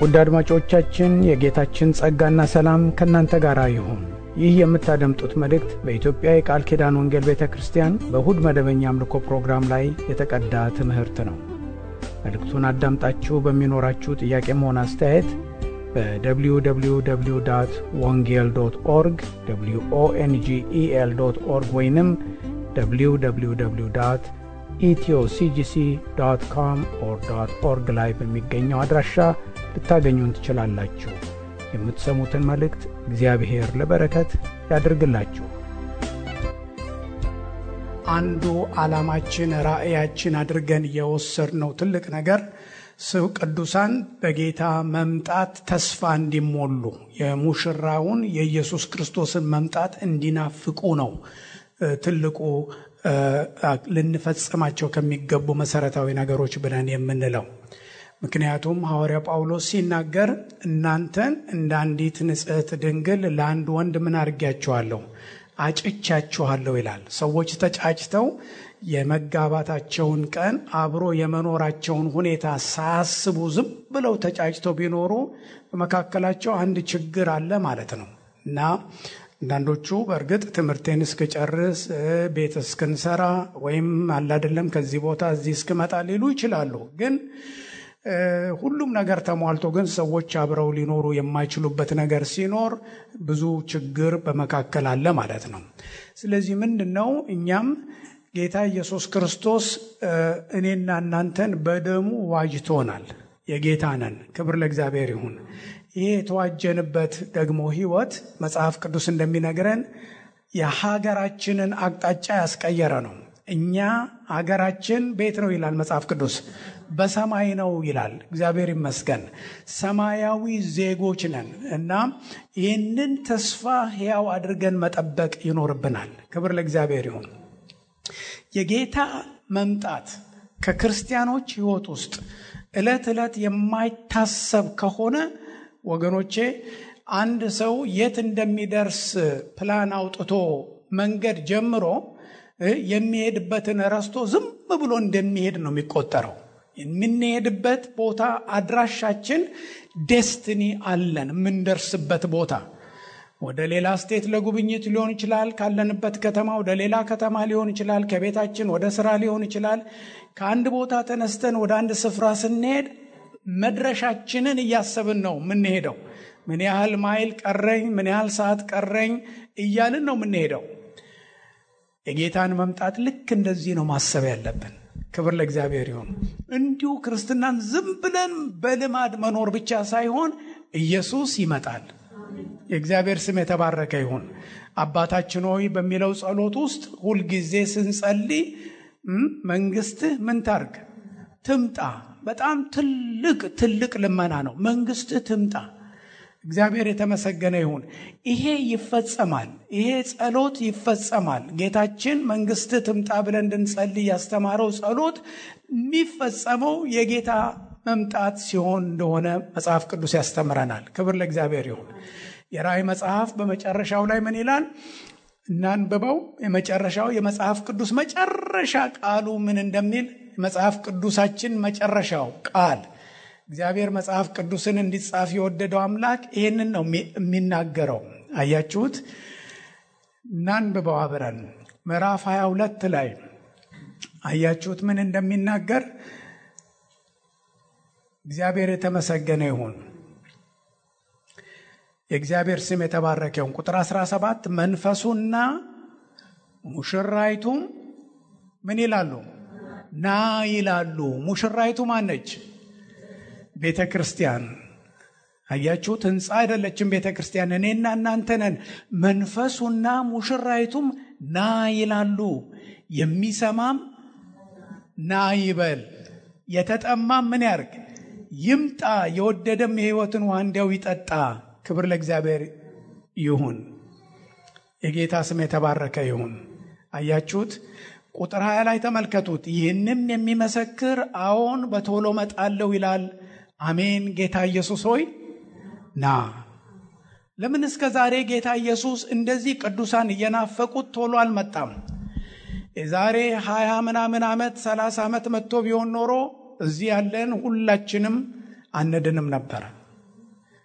ውድ አድማጮቻችን የጌታችን ጸጋና ሰላም ከእናንተ ጋር ይሁን። ይህ የምታደምጡት መልእክት በኢትዮጵያ የቃል ኪዳን ወንጌል ቤተ ክርስቲያን በእሁድ መደበኛ አምልኮ ፕሮግራም ላይ የተቀዳ ትምህርት ነው። መልእክቱን አዳምጣችሁ በሚኖራችሁ ጥያቄም ሆነ አስተያየት በwww ወንጌል ዶት ኦርግ ኦንጌል ዶት ኦርግ ወይንም www ኢትዮሲጂሲ ዶት ኮም ኦር ዶት ኦርግ ላይ በሚገኘው አድራሻ ልታገኙን ትችላላችሁ። የምትሰሙትን መልእክት እግዚአብሔር ለበረከት ያድርግላችሁ። አንዱ ዓላማችን ራእያችን አድርገን የወሰድነው ትልቅ ነገር ሰው ቅዱሳን በጌታ መምጣት ተስፋ እንዲሞሉ የሙሽራውን የኢየሱስ ክርስቶስን መምጣት እንዲናፍቁ ነው። ትልቁ ልንፈጽማቸው ከሚገቡ መሰረታዊ ነገሮች ብለን የምንለው ምክንያቱም ሐዋርያ ጳውሎስ ሲናገር እናንተን እንደ አንዲት ንጽሕት ድንግል ለአንድ ወንድ ምን አድርጊያችኋለሁ? አጭቻችኋለሁ ይላል። ሰዎች ተጫጭተው የመጋባታቸውን ቀን አብሮ የመኖራቸውን ሁኔታ ሳያስቡ ዝም ብለው ተጫጭተው ቢኖሩ በመካከላቸው አንድ ችግር አለ ማለት ነው እና አንዳንዶቹ በእርግጥ ትምህርቴን እስክጨርስ ቤት እስክንሰራ ወይም አላደለም ከዚህ ቦታ እዚህ እስክመጣ ሊሉ ይችላሉ ግን ሁሉም ነገር ተሟልቶ ግን ሰዎች አብረው ሊኖሩ የማይችሉበት ነገር ሲኖር ብዙ ችግር በመካከል አለ ማለት ነው። ስለዚህ ምንድን ነው እኛም ጌታ ኢየሱስ ክርስቶስ እኔና እናንተን በደሙ ዋጅቶናል። የጌታ ነን። ክብር ለእግዚአብሔር ይሁን። ይሄ የተዋጀንበት ደግሞ ሕይወት መጽሐፍ ቅዱስ እንደሚነግረን የሀገራችንን አቅጣጫ ያስቀየረ ነው። እኛ ሀገራችን ቤት ነው ይላል መጽሐፍ ቅዱስ፣ በሰማይ ነው ይላል። እግዚአብሔር ይመስገን ሰማያዊ ዜጎች ነን እና ይህንን ተስፋ ሕያው አድርገን መጠበቅ ይኖርብናል። ክብር ለእግዚአብሔር ይሁን። የጌታ መምጣት ከክርስቲያኖች ሕይወት ውስጥ ዕለት ዕለት የማይታሰብ ከሆነ ወገኖቼ አንድ ሰው የት እንደሚደርስ ፕላን አውጥቶ መንገድ ጀምሮ የሚሄድበትን ረስቶ ዝም ብሎ እንደሚሄድ ነው የሚቆጠረው። የምንሄድበት ቦታ አድራሻችን ዴስትኒ አለን፣ የምንደርስበት ቦታ ወደ ሌላ ስቴት ለጉብኝት ሊሆን ይችላል። ካለንበት ከተማ ወደ ሌላ ከተማ ሊሆን ይችላል። ከቤታችን ወደ ስራ ሊሆን ይችላል። ከአንድ ቦታ ተነስተን ወደ አንድ ስፍራ ስንሄድ መድረሻችንን እያሰብን ነው የምንሄደው። ምን ያህል ማይል ቀረኝ፣ ምን ያህል ሰዓት ቀረኝ እያልን ነው የምንሄደው። የጌታን መምጣት ልክ እንደዚህ ነው ማሰብ ያለብን። ክብር ለእግዚአብሔር ይሁን። እንዲሁ ክርስትናን ዝም ብለን በልማድ መኖር ብቻ ሳይሆን ኢየሱስ ይመጣል። የእግዚአብሔር ስም የተባረከ ይሁን። አባታችን ሆይ በሚለው ጸሎት ውስጥ ሁልጊዜ ስንጸልይ መንግስትህ ምን ታርግ ትምጣ። በጣም ትልቅ ትልቅ ልመና ነው። መንግስትህ ትምጣ። እግዚአብሔር የተመሰገነ ይሁን። ይሄ ይፈጸማል። ይሄ ጸሎት ይፈጸማል። ጌታችን መንግስትህ ትምጣ ብለን እንድንጸልይ ያስተማረው ጸሎት የሚፈጸመው የጌታ መምጣት ሲሆን እንደሆነ መጽሐፍ ቅዱስ ያስተምረናል። ክብር ለእግዚአብሔር ይሁን። የራእይ መጽሐፍ በመጨረሻው ላይ ምን ይላል? እናንብበው። የመጨረሻው የመጽሐፍ ቅዱስ መጨረሻ ቃሉ ምን እንደሚል መጽሐፍ ቅዱሳችን መጨረሻው ቃል እግዚአብሔር መጽሐፍ ቅዱስን እንዲጻፍ የወደደው አምላክ ይህንን ነው የሚናገረው። አያችሁት? እናንብበው አብረን ምዕራፍ 22 ላይ አያችሁት ምን እንደሚናገር እግዚአብሔር የተመሰገነ ይሁን። የእግዚአብሔር ስም የተባረከ ይሁን። ቁጥር 17 መንፈሱና ሙሽራይቱም ምን ይላሉ? ና ይላሉ። ሙሽራይቱ ማነች? ቤተ ክርስቲያን። አያችሁት? ህንፃ አይደለችም ቤተ ክርስቲያን፣ እኔና እናንተ ነን። መንፈሱና ሙሽራይቱም ና ይላሉ። የሚሰማም ና ይበል፣ የተጠማም ምን ያርግ ይምጣ፣ የወደደም የህይወትን ውሃ እንዲያው ይጠጣ። ክብር ለእግዚአብሔር ይሁን። የጌታ ስም የተባረከ ይሁን። አያችሁት? ቁጥር ሀያ ላይ ተመልከቱት። ይህንም የሚመሰክር አዎን በቶሎ መጣለሁ ይላል። አሜን። ጌታ ኢየሱስ ሆይ ና። ለምን እስከ ዛሬ ጌታ ኢየሱስ እንደዚህ ቅዱሳን እየናፈቁት ቶሎ አልመጣም? የዛሬ ሀያ ምናምን ዓመት ሰላሳ ዓመት መጥቶ ቢሆን ኖሮ እዚህ ያለን ሁላችንም አንድንም ነበረ።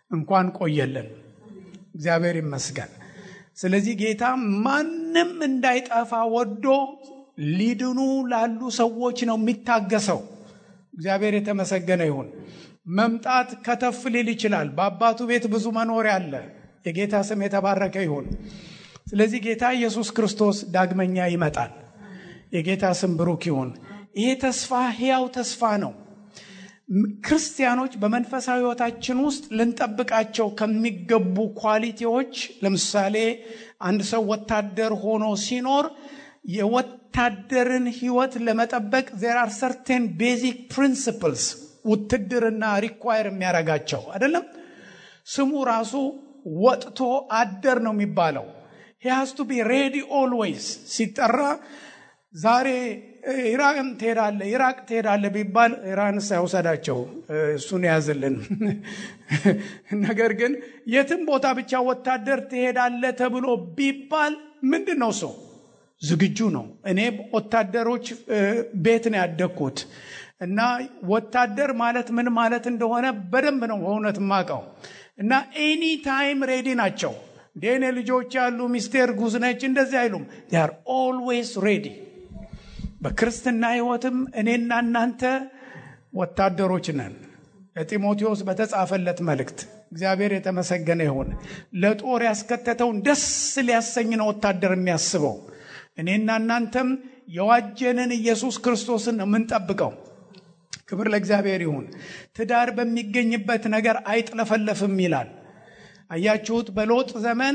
እንኳን ቆየልን። እግዚአብሔር ይመስገን። ስለዚህ ጌታ ማንም እንዳይጠፋ ወዶ ሊድኑ ላሉ ሰዎች ነው የሚታገሰው። እግዚአብሔር የተመሰገነ ይሁን። መምጣት ከተፍ ሊል ይችላል። በአባቱ ቤት ብዙ መኖሪያ አለ። የጌታ ስም የተባረከ ይሁን። ስለዚህ ጌታ ኢየሱስ ክርስቶስ ዳግመኛ ይመጣል። የጌታ ስም ብሩክ ይሁን። ይሄ ተስፋ ሕያው ተስፋ ነው። ክርስቲያኖች በመንፈሳዊ ሕይወታችን ውስጥ ልንጠብቃቸው ከሚገቡ ኳሊቲዎች ለምሳሌ አንድ ሰው ወታደር ሆኖ ሲኖር የወታደርን ሕይወት ለመጠበቅ ዜር አር ሰርቴን ቤዚክ ፕሪንሲፕልስ ውትድርና ሪኳየር የሚያደርጋቸው አይደለም። ስሙ ራሱ ወጥቶ አደር ነው የሚባለው። ሂያስ ቱ ቢ ሬዲ ኦልዌይስ ሲጠራ ዛሬ ኢራቅን ትሄዳለ ኢራቅ ትሄዳለ ቢባል ኢራን ሳይውሰዳቸው እሱን ያዝልን። ነገር ግን የትም ቦታ ብቻ ወታደር ትሄዳለ ተብሎ ቢባል ምንድን ነው ሰው ዝግጁ ነው። እኔ ወታደሮች ቤት ነው ያደግኩት እና ወታደር ማለት ምን ማለት እንደሆነ በደንብ ነው በእውነት ማቀው እና ኤኒ ታይም ሬዲ ናቸው። እንዴኔ ልጆች ያሉ ሚስቴር ጉዝ ነች እንደዚህ አይሉም። ር ኦልዌይስ ሬዲ። በክርስትና ህይወትም እኔና እናንተ ወታደሮች ነን። ለጢሞቴዎስ በተጻፈለት መልእክት እግዚአብሔር የተመሰገነ ይሁን። ለጦር ያስከተተውን ደስ ሊያሰኝ ነው ወታደር የሚያስበው። እኔና እናንተም የዋጀንን ኢየሱስ ክርስቶስን ነው የምንጠብቀው። ክብር ለእግዚአብሔር ይሁን። ትዳር በሚገኝበት ነገር አይጥለፈለፍም ይላል። አያችሁት? በሎጥ ዘመን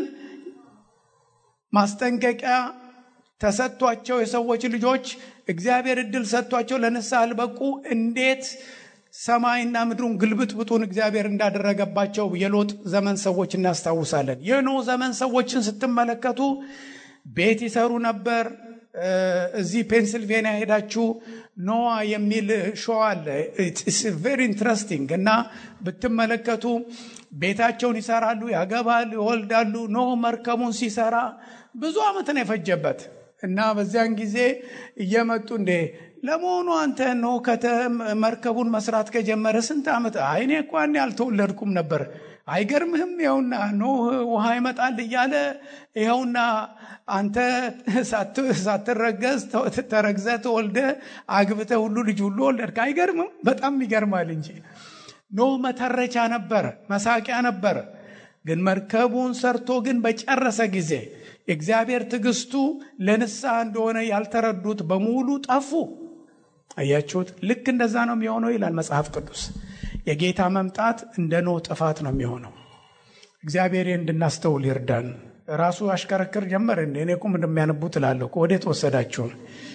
ማስጠንቀቂያ ተሰጥቷቸው የሰዎች ልጆች እግዚአብሔር እድል ሰጥቷቸው ለንስሐ አልበቁ እንዴት ሰማይና ምድሩን ግልብጥብጡን እግዚአብሔር እንዳደረገባቸው የሎጥ ዘመን ሰዎች እናስታውሳለን። የኖ ዘመን ሰዎችን ስትመለከቱ ቤት ይሰሩ ነበር። እዚህ ፔንስልቬንያ ሄዳችሁ ኖዋ የሚል ሾው አለ። ቬሪ ኢንትረስቲንግ እና ብትመለከቱ ቤታቸውን ይሰራሉ፣ ያገባሉ፣ ይወልዳሉ። ኖ መርከቡን ሲሰራ ብዙ ዓመት ነው የፈጀበት እና በዚያን ጊዜ እየመጡ እንዴ ለመሆኑ አንተ ኖ ከተ መርከቡን መስራት ከጀመረ ስንት ዓመት? አይኔ እኮ ያኔ አልተወለድኩም ነበር። አይገርምህም? ይኸውና ኖህ ውሃ ይመጣል እያለ ይኸውና አንተ ሳትረገዝ ተረግዘ ተወልደ አግብተ ሁሉ ልጅ ሁሉ ወለድክ። አይገርምም? በጣም ይገርማል እንጂ ኖህ መተረቻ ነበር፣ መሳቂያ ነበር። ግን መርከቡን ሰርቶ ግን በጨረሰ ጊዜ የእግዚአብሔር ትዕግስቱ ለንስሐ እንደሆነ ያልተረዱት በሙሉ ጠፉ። አያችሁት? ልክ እንደዛ ነው የሚሆነው ይላል መጽሐፍ ቅዱስ። የጌታ መምጣት እንደ ኖህ ጥፋት ነው የሚሆነው። እግዚአብሔር እንድናስተውል ይርዳን። ራሱ አሽከረክር ጀመር። እኔ ቁም እንደሚያነቡት እላለሁ። ወዴት ወሰዳችሁን?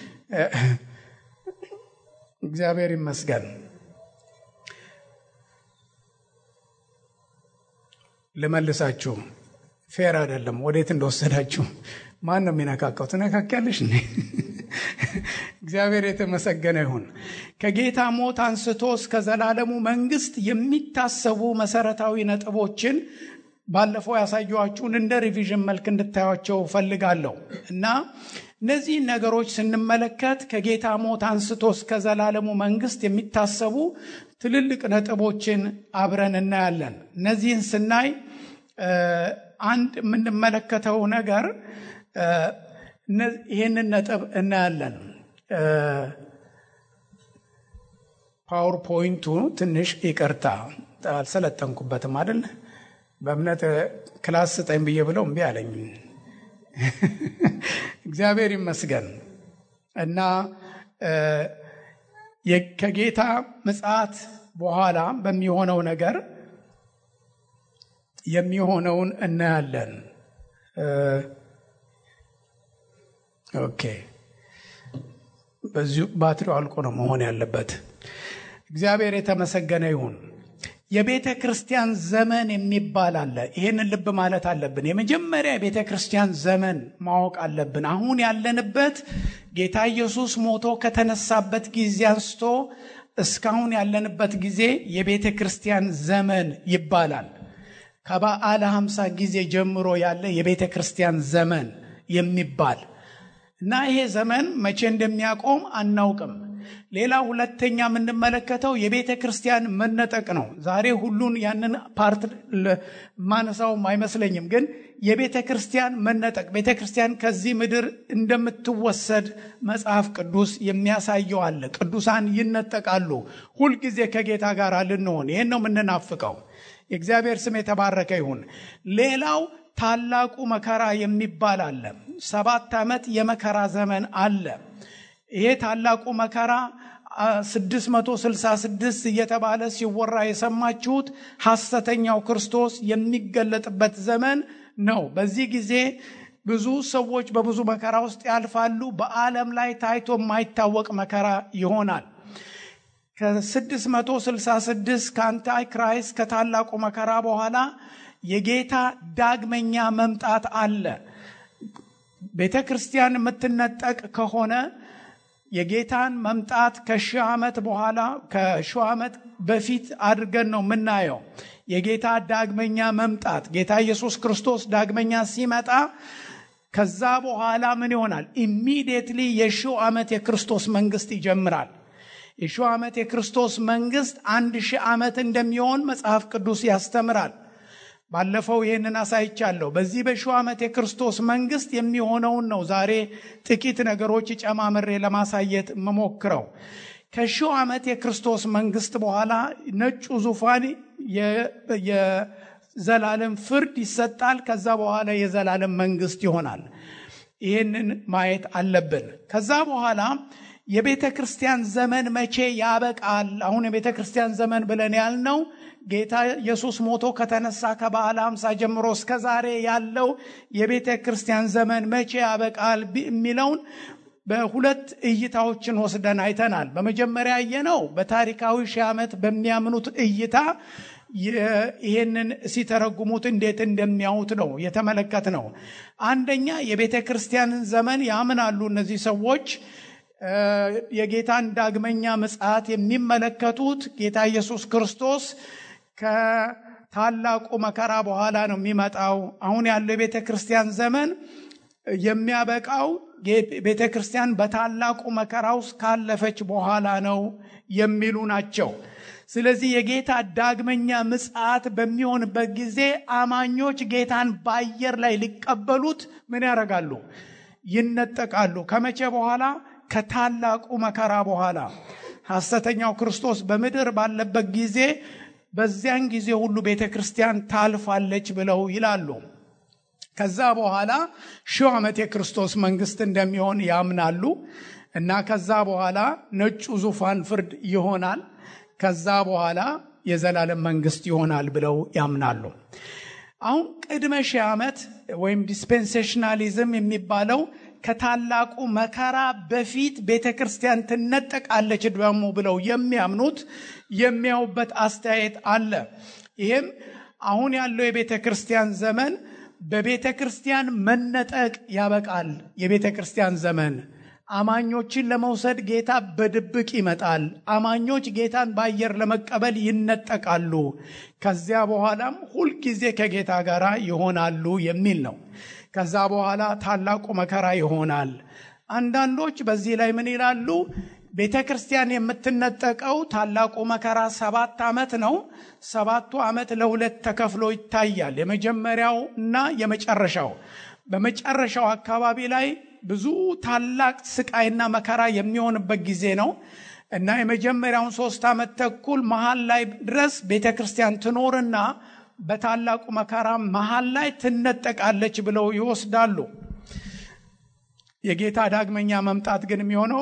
እግዚአብሔር ይመስገን። ልመልሳችሁ ፌር አይደለም። ወዴት እንደወሰዳችሁ ማን ነው የሚነካካው? ትነካኪያለሽ እ እግዚአብሔር የተመሰገነ ይሁን። ከጌታ ሞት አንስቶ እስከ ዘላለሙ መንግስት የሚታሰቡ መሰረታዊ ነጥቦችን ባለፈው ያሳየኋችሁን እንደ ሪቪዥን መልክ እንድታዩቸው ፈልጋለሁ እና እነዚህን ነገሮች ስንመለከት ከጌታ ሞት አንስቶ እስከ ዘላለሙ መንግስት የሚታሰቡ ትልልቅ ነጥቦችን አብረን እናያለን። እነዚህን ስናይ አንድ የምንመለከተው ነገር ይህንን ነጥብ እናያለን። ፓወርፖይንቱ ትንሽ ይቅርታ አልሰለጠንኩበትም አይደል? በእምነት ክላስ ስጠኝ ብዬ ብለው እምቢ አለኝ። እግዚአብሔር ይመስገን እና ከጌታ ምጽአት በኋላ በሚሆነው ነገር የሚሆነውን እናያለን። ኦኬ፣ በዚሁ ባትሪው አልቆ ነው መሆን ያለበት። እግዚአብሔር የተመሰገነ ይሁን። የቤተ ክርስቲያን ዘመን የሚባል አለ። ይህንን ልብ ማለት አለብን። የመጀመሪያ የቤተ ክርስቲያን ዘመን ማወቅ አለብን። አሁን ያለንበት ጌታ ኢየሱስ ሞቶ ከተነሳበት ጊዜ አንስቶ እስካሁን ያለንበት ጊዜ የቤተ ክርስቲያን ዘመን ይባላል። ከበዓለ ሀምሳ ጊዜ ጀምሮ ያለ የቤተ ክርስቲያን ዘመን የሚባል እና ይሄ ዘመን መቼ እንደሚያቆም አናውቅም። ሌላ ሁለተኛ የምንመለከተው የቤተ ክርስቲያን መነጠቅ ነው። ዛሬ ሁሉን ያንን ፓርት ማነሳውም አይመስለኝም፣ ግን የቤተ ክርስቲያን መነጠቅ ቤተ ክርስቲያን ከዚህ ምድር እንደምትወሰድ መጽሐፍ ቅዱስ የሚያሳየው አለ። ቅዱሳን ይነጠቃሉ። ሁልጊዜ ከጌታ ጋር ልንሆን ይህን ነው የምንናፍቀው። የእግዚአብሔር ስም የተባረከ ይሁን። ሌላው ታላቁ መከራ የሚባል አለ። ሰባት ዓመት የመከራ ዘመን አለ። ይሄ ታላቁ መከራ 666 እየተባለ ሲወራ የሰማችሁት ሐሰተኛው ክርስቶስ የሚገለጥበት ዘመን ነው። በዚህ ጊዜ ብዙ ሰዎች በብዙ መከራ ውስጥ ያልፋሉ። በዓለም ላይ ታይቶ የማይታወቅ መከራ ይሆናል። ከ666 ከአንታይ ክራይስት ከታላቁ መከራ በኋላ የጌታ ዳግመኛ መምጣት አለ። ቤተ ክርስቲያን የምትነጠቅ ከሆነ የጌታን መምጣት ከሺህ ዓመት በኋላ ከሺህ ዓመት በፊት አድርገን ነው የምናየው። የጌታ ዳግመኛ መምጣት ጌታ ኢየሱስ ክርስቶስ ዳግመኛ ሲመጣ ከዛ በኋላ ምን ይሆናል? ኢሚዲየትሊ የሺው ዓመት የክርስቶስ መንግስት ይጀምራል። የሺው ዓመት የክርስቶስ መንግስት አንድ ሺህ ዓመት እንደሚሆን መጽሐፍ ቅዱስ ያስተምራል። ባለፈው ይህንን አሳይቻለሁ። በዚህ በሺው ዓመት የክርስቶስ መንግስት የሚሆነውን ነው ዛሬ ጥቂት ነገሮች ጨማምሬ ለማሳየት የምሞክረው። ከሺው ዓመት የክርስቶስ መንግስት በኋላ ነጩ ዙፋን የዘላለም ፍርድ ይሰጣል። ከዛ በኋላ የዘላለም መንግስት ይሆናል። ይህንን ማየት አለብን። ከዛ በኋላ የቤተ ክርስቲያን ዘመን መቼ ያበቃል? አሁን የቤተ ክርስቲያን ዘመን ብለን ያልነው ጌታ ኢየሱስ ሞቶ ከተነሳ ከበዓለ ሃምሳ ጀምሮ እስከ ዛሬ ያለው የቤተ ክርስቲያን ዘመን መቼ ያበቃል የሚለውን በሁለት እይታዎችን ወስደን አይተናል። በመጀመሪያ ያየነው በታሪካዊ ሺህ ዓመት በሚያምኑት እይታ ይህንን ሲተረጉሙት እንዴት እንደሚያዩት ነው የተመለከት ነው። አንደኛ የቤተ ክርስቲያንን ዘመን ያምናሉ እነዚህ ሰዎች የጌታን ዳግመኛ ምጽአት የሚመለከቱት ጌታ ኢየሱስ ክርስቶስ ከታላቁ መከራ በኋላ ነው የሚመጣው። አሁን ያለው የቤተ ክርስቲያን ዘመን የሚያበቃው ቤተ ክርስቲያን በታላቁ መከራ ውስጥ ካለፈች በኋላ ነው የሚሉ ናቸው። ስለዚህ የጌታ ዳግመኛ ምጽአት በሚሆንበት ጊዜ አማኞች ጌታን በአየር ላይ ሊቀበሉት ምን ያደርጋሉ? ይነጠቃሉ። ከመቼ በኋላ? ከታላቁ መከራ በኋላ ሐሰተኛው ክርስቶስ በምድር ባለበት ጊዜ በዚያን ጊዜ ሁሉ ቤተ ክርስቲያን ታልፋለች ብለው ይላሉ። ከዛ በኋላ ሺህ ዓመት የክርስቶስ መንግስት እንደሚሆን ያምናሉ እና ከዛ በኋላ ነጩ ዙፋን ፍርድ ይሆናል። ከዛ በኋላ የዘላለም መንግስት ይሆናል ብለው ያምናሉ። አሁን ቅድመ ሺህ ዓመት ወይም ዲስፔንሴሽናሊዝም የሚባለው ከታላቁ መከራ በፊት ቤተ ክርስቲያን ትነጠቃለች ደግሞ ብለው የሚያምኑት የሚያዩበት አስተያየት አለ። ይህም አሁን ያለው የቤተ ክርስቲያን ዘመን በቤተ ክርስቲያን መነጠቅ ያበቃል። የቤተ ክርስቲያን ዘመን አማኞችን ለመውሰድ ጌታ በድብቅ ይመጣል። አማኞች ጌታን በአየር ለመቀበል ይነጠቃሉ። ከዚያ በኋላም ሁልጊዜ ከጌታ ጋር ይሆናሉ የሚል ነው። ከዛ በኋላ ታላቁ መከራ ይሆናል። አንዳንዶች በዚህ ላይ ምን ይላሉ? ቤተ ክርስቲያን የምትነጠቀው ታላቁ መከራ ሰባት ዓመት ነው። ሰባቱ ዓመት ለሁለት ተከፍሎ ይታያል። የመጀመሪያው እና የመጨረሻው። በመጨረሻው አካባቢ ላይ ብዙ ታላቅ ስቃይና መከራ የሚሆንበት ጊዜ ነው እና የመጀመሪያውን ሶስት ዓመት ተኩል መሀል ላይ ድረስ ቤተ ክርስቲያን ትኖርና በታላቁ መከራ መሀል ላይ ትነጠቃለች ብለው ይወስዳሉ። የጌታ ዳግመኛ መምጣት ግን የሚሆነው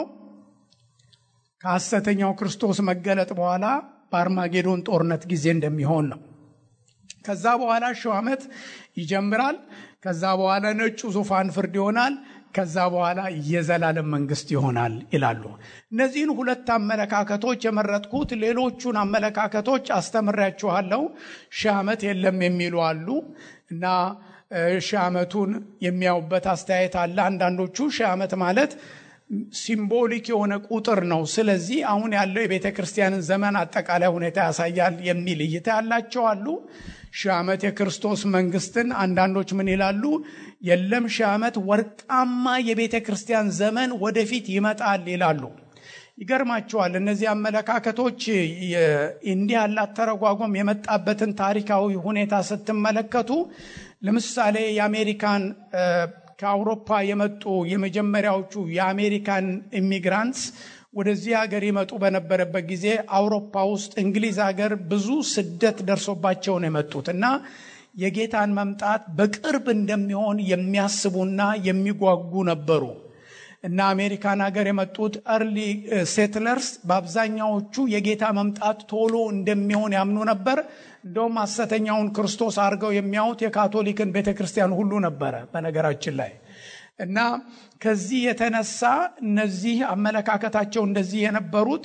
ከሐሰተኛው ክርስቶስ መገለጥ በኋላ በአርማጌዶን ጦርነት ጊዜ እንደሚሆን ነው። ከዛ በኋላ ሺው ዓመት ይጀምራል። ከዛ በኋላ ነጩ ዙፋን ፍርድ ይሆናል። ከዛ በኋላ የዘላለም መንግስት ይሆናል ይላሉ። እነዚህን ሁለት አመለካከቶች የመረጥኩት ሌሎቹን አመለካከቶች አስተምሬያችኋለሁ። ሺህ ዓመት የለም የሚሉ አሉ እና ሺህ ዓመቱን የሚያዩበት አስተያየት አለ። አንዳንዶቹ ሺህ ዓመት ማለት ሲምቦሊክ የሆነ ቁጥር ነው። ስለዚህ አሁን ያለው የቤተ ክርስቲያንን ዘመን አጠቃላይ ሁኔታ ያሳያል የሚል እይታ ያላቸው አሉ። ሺህ ዓመት የክርስቶስ መንግስትን አንዳንዶች ምን ይላሉ? የለም ሺህ ዓመት ወርቃማ የቤተ ክርስቲያን ዘመን ወደፊት ይመጣል ይላሉ። ይገርማቸዋል። እነዚህ አመለካከቶች እንዲህ ያለ አተረጓጎም የመጣበትን ታሪካዊ ሁኔታ ስትመለከቱ ለምሳሌ የአሜሪካን ከአውሮፓ የመጡ የመጀመሪያዎቹ የአሜሪካን ኢሚግራንትስ ወደዚህ ሀገር ይመጡ በነበረበት ጊዜ አውሮፓ ውስጥ እንግሊዝ ሀገር ብዙ ስደት ደርሶባቸው ነው የመጡት እና የጌታን መምጣት በቅርብ እንደሚሆን የሚያስቡና የሚጓጉ ነበሩ እና አሜሪካን ሀገር የመጡት እርሊ ሴትለርስ በአብዛኛዎቹ የጌታ መምጣት ቶሎ እንደሚሆን ያምኑ ነበር። እንደውም ሐሰተኛውን ክርስቶስ አድርገው የሚያዩት የካቶሊክን ቤተ ክርስቲያን ሁሉ ነበረ በነገራችን ላይ እና ከዚህ የተነሳ እነዚህ አመለካከታቸው እንደዚህ የነበሩት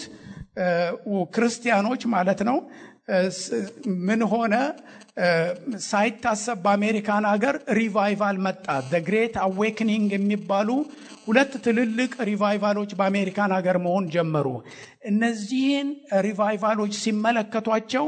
ክርስቲያኖች ማለት ነው ምን ሆነ ሳይታሰብ በአሜሪካን ሀገር ሪቫይቫል መጣ ግሬት አዌክኒንግ የሚባሉ ሁለት ትልልቅ ሪቫይቫሎች በአሜሪካን ሀገር መሆን ጀመሩ እነዚህን ሪቫይቫሎች ሲመለከቷቸው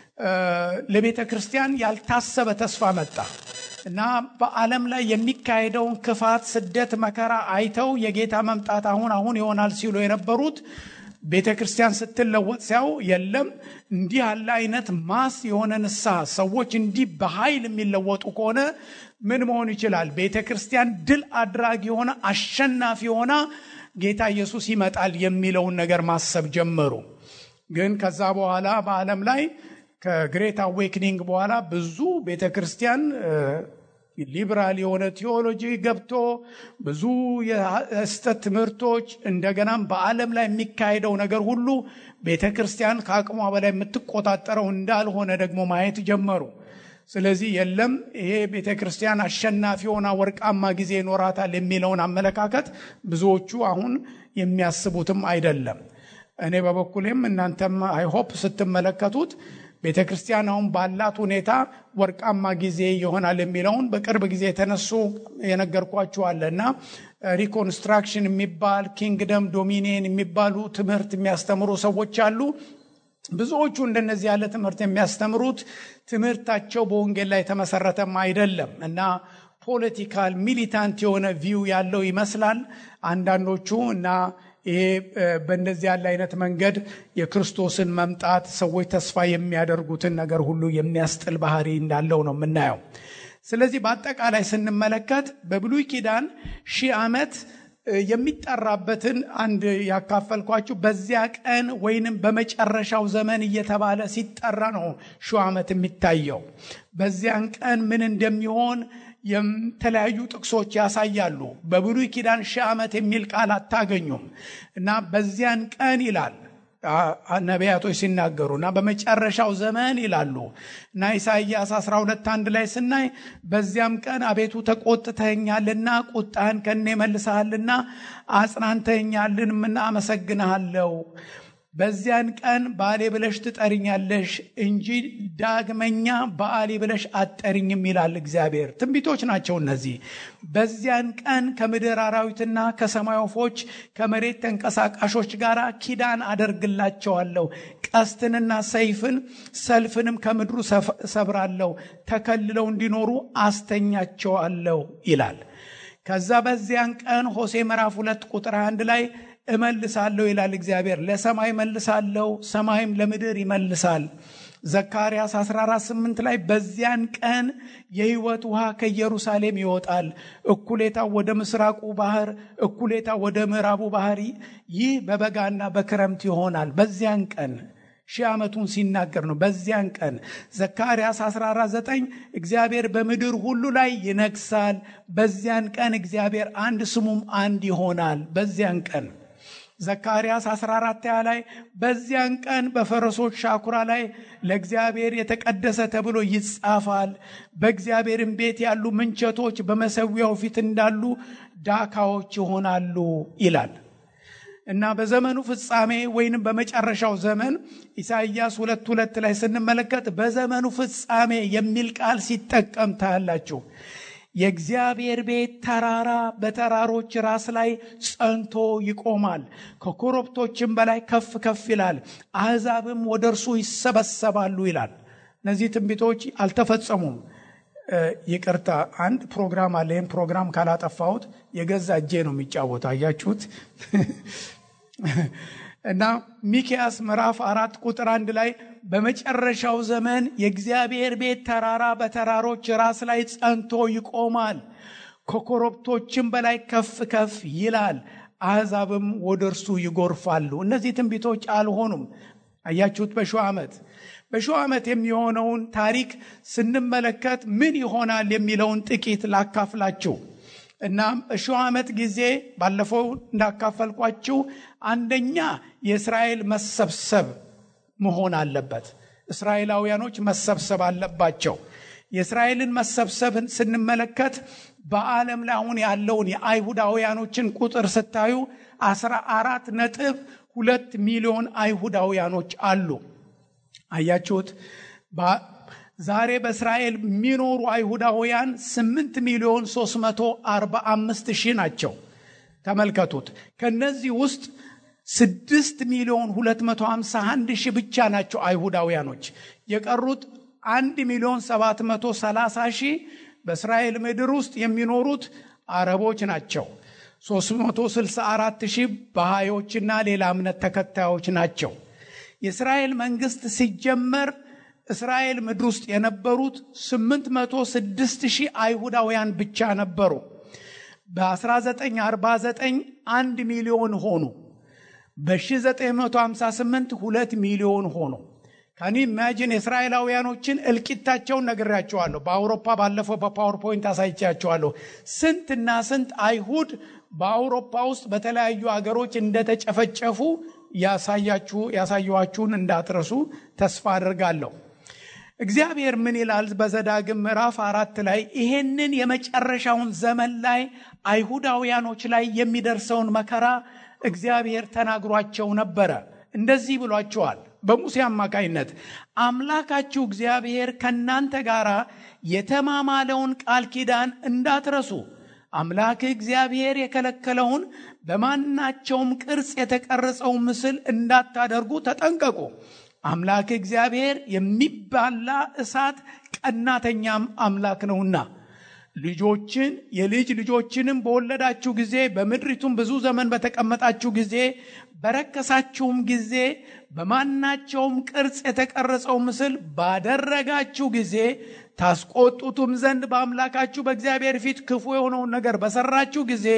ለቤተ ክርስቲያን ያልታሰበ ተስፋ መጣ እና በዓለም ላይ የሚካሄደውን ክፋት ስደት መከራ አይተው የጌታ መምጣት አሁን አሁን ይሆናል ሲሉ የነበሩት ቤተ ክርስቲያን ስትለወጥ ሲያው የለም እንዲህ ያለ አይነት ማስ የሆነ ንስሐ ሰዎች እንዲህ በኃይል የሚለወጡ ከሆነ ምን መሆን ይችላል ቤተ ክርስቲያን ድል አድራጊ የሆነ አሸናፊ ሆና ጌታ ኢየሱስ ይመጣል የሚለውን ነገር ማሰብ ጀመሩ ግን ከዛ በኋላ በዓለም ላይ ከግሬት አዌክኒንግ በኋላ ብዙ ቤተ ክርስቲያን ሊብራል የሆነ ቴዎሎጂ ገብቶ ብዙ የስተት ትምህርቶች እንደገናም በዓለም ላይ የሚካሄደው ነገር ሁሉ ቤተ ክርስቲያን ከአቅሟ በላይ የምትቆጣጠረው እንዳልሆነ ደግሞ ማየት ጀመሩ ስለዚህ የለም ይሄ ቤተ ክርስቲያን አሸናፊ ሆና ወርቃማ ጊዜ ይኖራታል የሚለውን አመለካከት ብዙዎቹ አሁን የሚያስቡትም አይደለም እኔ በበኩሌም እናንተም አይሆፕ ስትመለከቱት ቤተ ክርስቲያን አሁን ባላት ሁኔታ ወርቃማ ጊዜ ይሆናል የሚለውን በቅርብ ጊዜ የተነሱ የነገርኳችኋለ እና ሪኮንስትራክሽን የሚባል ኪንግደም ዶሚኒየን የሚባሉ ትምህርት የሚያስተምሩ ሰዎች አሉ ብዙዎቹ እንደነዚህ ያለ ትምህርት የሚያስተምሩት ትምህርታቸው በወንጌል ላይ የተመሰረተም አይደለም እና ፖለቲካል ሚሊታንት የሆነ ቪው ያለው ይመስላል አንዳንዶቹ እና ይሄ በእንደዚህ ያለ አይነት መንገድ የክርስቶስን መምጣት ሰዎች ተስፋ የሚያደርጉትን ነገር ሁሉ የሚያስጥል ባህሪ እንዳለው ነው የምናየው ስለዚህ በአጠቃላይ ስንመለከት በብሉይ ኪዳን ሺህ ዓመት የሚጠራበትን አንድ ያካፈልኳችሁ በዚያ ቀን ወይንም በመጨረሻው ዘመን እየተባለ ሲጠራ ነው ሺህ ዓመት የሚታየው በዚያን ቀን ምን እንደሚሆን የተለያዩ ጥቅሶች ያሳያሉ በብሉይ ኪዳን ሺህ ዓመት የሚል ቃል አታገኙም እና በዚያን ቀን ይላል ነቢያቶች ሲናገሩ እና በመጨረሻው ዘመን ይላሉ እና ኢሳይያስ 12 አንድ ላይ ስናይ በዚያም ቀን አቤቱ ተቆጥተኛልና ቁጣህን ከኔ መልሰሃልና አጽናንተኛልንምና አመሰግንሃለው በዚያን ቀን ባሌ ብለሽ ትጠርኛለሽ እንጂ ዳግመኛ በአሌ ብለሽ አትጠሪኝም ይላል እግዚአብሔር ትንቢቶች ናቸው እነዚህ በዚያን ቀን ከምድር አራዊትና ከሰማይ ወፎች ከመሬት ተንቀሳቃሾች ጋር ኪዳን አደርግላቸዋለሁ ቀስትንና ሰይፍን ሰልፍንም ከምድሩ ሰብራለሁ ተከልለው እንዲኖሩ አስተኛቸዋለሁ ይላል ከዛ በዚያን ቀን ሆሴ ምዕራፍ ሁለት ቁጥር አንድ ላይ እመልሳለሁ ይላል እግዚአብሔር ለሰማይ መልሳለሁ ሰማይም ለምድር ይመልሳል ዘካርያስ 148 ላይ በዚያን ቀን የህይወት ውሃ ከኢየሩሳሌም ይወጣል እኩሌታ ወደ ምስራቁ ባህር እኩሌታ ወደ ምዕራቡ ባህር ይህ በበጋና በክረምት ይሆናል በዚያን ቀን ሺህ ዓመቱን ሲናገር ነው በዚያን ቀን ዘካርያስ 149 እግዚአብሔር በምድር ሁሉ ላይ ይነግሳል በዚያን ቀን እግዚአብሔር አንድ ስሙም አንድ ይሆናል በዚያን ቀን ዘካርያስ 14 ላይ በዚያን ቀን በፈረሶች ሻኩራ ላይ ለእግዚአብሔር የተቀደሰ ተብሎ ይጻፋል በእግዚአብሔርም ቤት ያሉ ምንቸቶች በመሰዊያው ፊት እንዳሉ ዳካዎች ይሆናሉ ይላል እና በዘመኑ ፍጻሜ ወይንም በመጨረሻው ዘመን ኢሳይያስ ሁለት ሁለት ላይ ስንመለከት በዘመኑ ፍጻሜ የሚል ቃል ሲጠቀም ታያላችሁ የእግዚአብሔር ቤት ተራራ በተራሮች ራስ ላይ ጸንቶ ይቆማል ከኮረብቶችም በላይ ከፍ ከፍ ይላል አሕዛብም ወደ እርሱ ይሰበሰባሉ ይላል እነዚህ ትንቢቶች አልተፈጸሙም ይቅርታ አንድ ፕሮግራም አለ ይህም ፕሮግራም ካላጠፋሁት የገዛ እጄ ነው የሚጫወት አያችሁት እና ሚኪያስ ምዕራፍ አራት ቁጥር አንድ ላይ በመጨረሻው ዘመን የእግዚአብሔር ቤት ተራራ በተራሮች ራስ ላይ ጸንቶ ይቆማል፣ ከኮረብቶችም በላይ ከፍ ከፍ ይላል፣ አሕዛብም ወደ እርሱ ይጎርፋሉ። እነዚህ ትንቢቶች አልሆኑም። አያችሁት? በሺው ዓመት በሺው ዓመት የሚሆነውን ታሪክ ስንመለከት ምን ይሆናል የሚለውን ጥቂት ላካፍላችሁ እና በሺው ዓመት ጊዜ ባለፈው እንዳካፈልኳችሁ አንደኛ የእስራኤል መሰብሰብ መሆን አለበት። እስራኤላውያኖች መሰብሰብ አለባቸው። የእስራኤልን መሰብሰብን ስንመለከት በዓለም ላይ አሁን ያለውን የአይሁዳውያኖችን ቁጥር ስታዩ አስራ አራት ነጥብ ሁለት ሚሊዮን አይሁዳውያኖች አሉ። አያችሁት? ዛሬ በእስራኤል የሚኖሩ አይሁዳውያን 8 ሚሊዮን 345 ሺህ ናቸው። ተመልከቱት። ከነዚህ ውስጥ 6 ሚሊዮን 251 ሺህ ብቻ ናቸው አይሁዳውያኖች። የቀሩት 1 ሚሊዮን 730 ሺህ በእስራኤል ምድር ውስጥ የሚኖሩት አረቦች ናቸው። 364 ሺህ ባሃዮችና ሌላ እምነት ተከታዮች ናቸው። የእስራኤል መንግስት ሲጀመር እስራኤል ምድር ውስጥ የነበሩት 806 ሺህ አይሁዳውያን ብቻ ነበሩ። በ1949 1 ሚሊዮን ሆኑ። በ1958 2 ሚሊዮን ሆኑ። ከኒ ኢማጂን የእስራኤላውያኖችን እልቂታቸውን ነግሬያቸዋለሁ። በአውሮፓ ባለፈው በፓወርፖይንት አሳይቻቸዋለሁ። ስንትና ስንት አይሁድ በአውሮፓ ውስጥ በተለያዩ አገሮች እንደተጨፈጨፉ ያሳያችሁ ያሳየኋችሁን እንዳትረሱ ተስፋ አድርጋለሁ። እግዚአብሔር ምን ይላል? በዘዳግም ምዕራፍ አራት ላይ ይሄንን የመጨረሻውን ዘመን ላይ አይሁዳውያኖች ላይ የሚደርሰውን መከራ እግዚአብሔር ተናግሯቸው ነበረ። እንደዚህ ብሏቸዋል በሙሴ አማካይነት አምላካችሁ እግዚአብሔር ከእናንተ ጋር የተማማለውን ቃል ኪዳን እንዳትረሱ አምላክ እግዚአብሔር የከለከለውን በማናቸውም ቅርጽ የተቀረጸው ምስል እንዳታደርጉ ተጠንቀቁ። አምላክ እግዚአብሔር የሚባላ እሳት ቀናተኛም አምላክ ነውና ልጆችን የልጅ ልጆችንም በወለዳችሁ ጊዜ በምድሪቱም ብዙ ዘመን በተቀመጣችሁ ጊዜ በረከሳችሁም ጊዜ በማናቸውም ቅርጽ የተቀረጸው ምስል ባደረጋችሁ ጊዜ ታስቆጡትም ዘንድ በአምላካችሁ በእግዚአብሔር ፊት ክፉ የሆነውን ነገር በሰራችሁ ጊዜ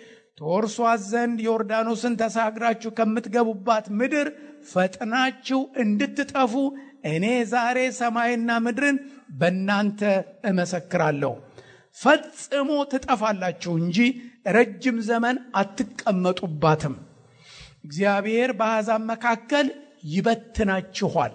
ተወርሷት ዘንድ ዮርዳኖስን ተሻግራችሁ ከምትገቡባት ምድር ፈጥናችሁ እንድትጠፉ እኔ ዛሬ ሰማይና ምድርን በእናንተ እመሰክራለሁ። ፈጽሞ ትጠፋላችሁ እንጂ ረጅም ዘመን አትቀመጡባትም። እግዚአብሔር በአሕዛብ መካከል ይበትናችኋል።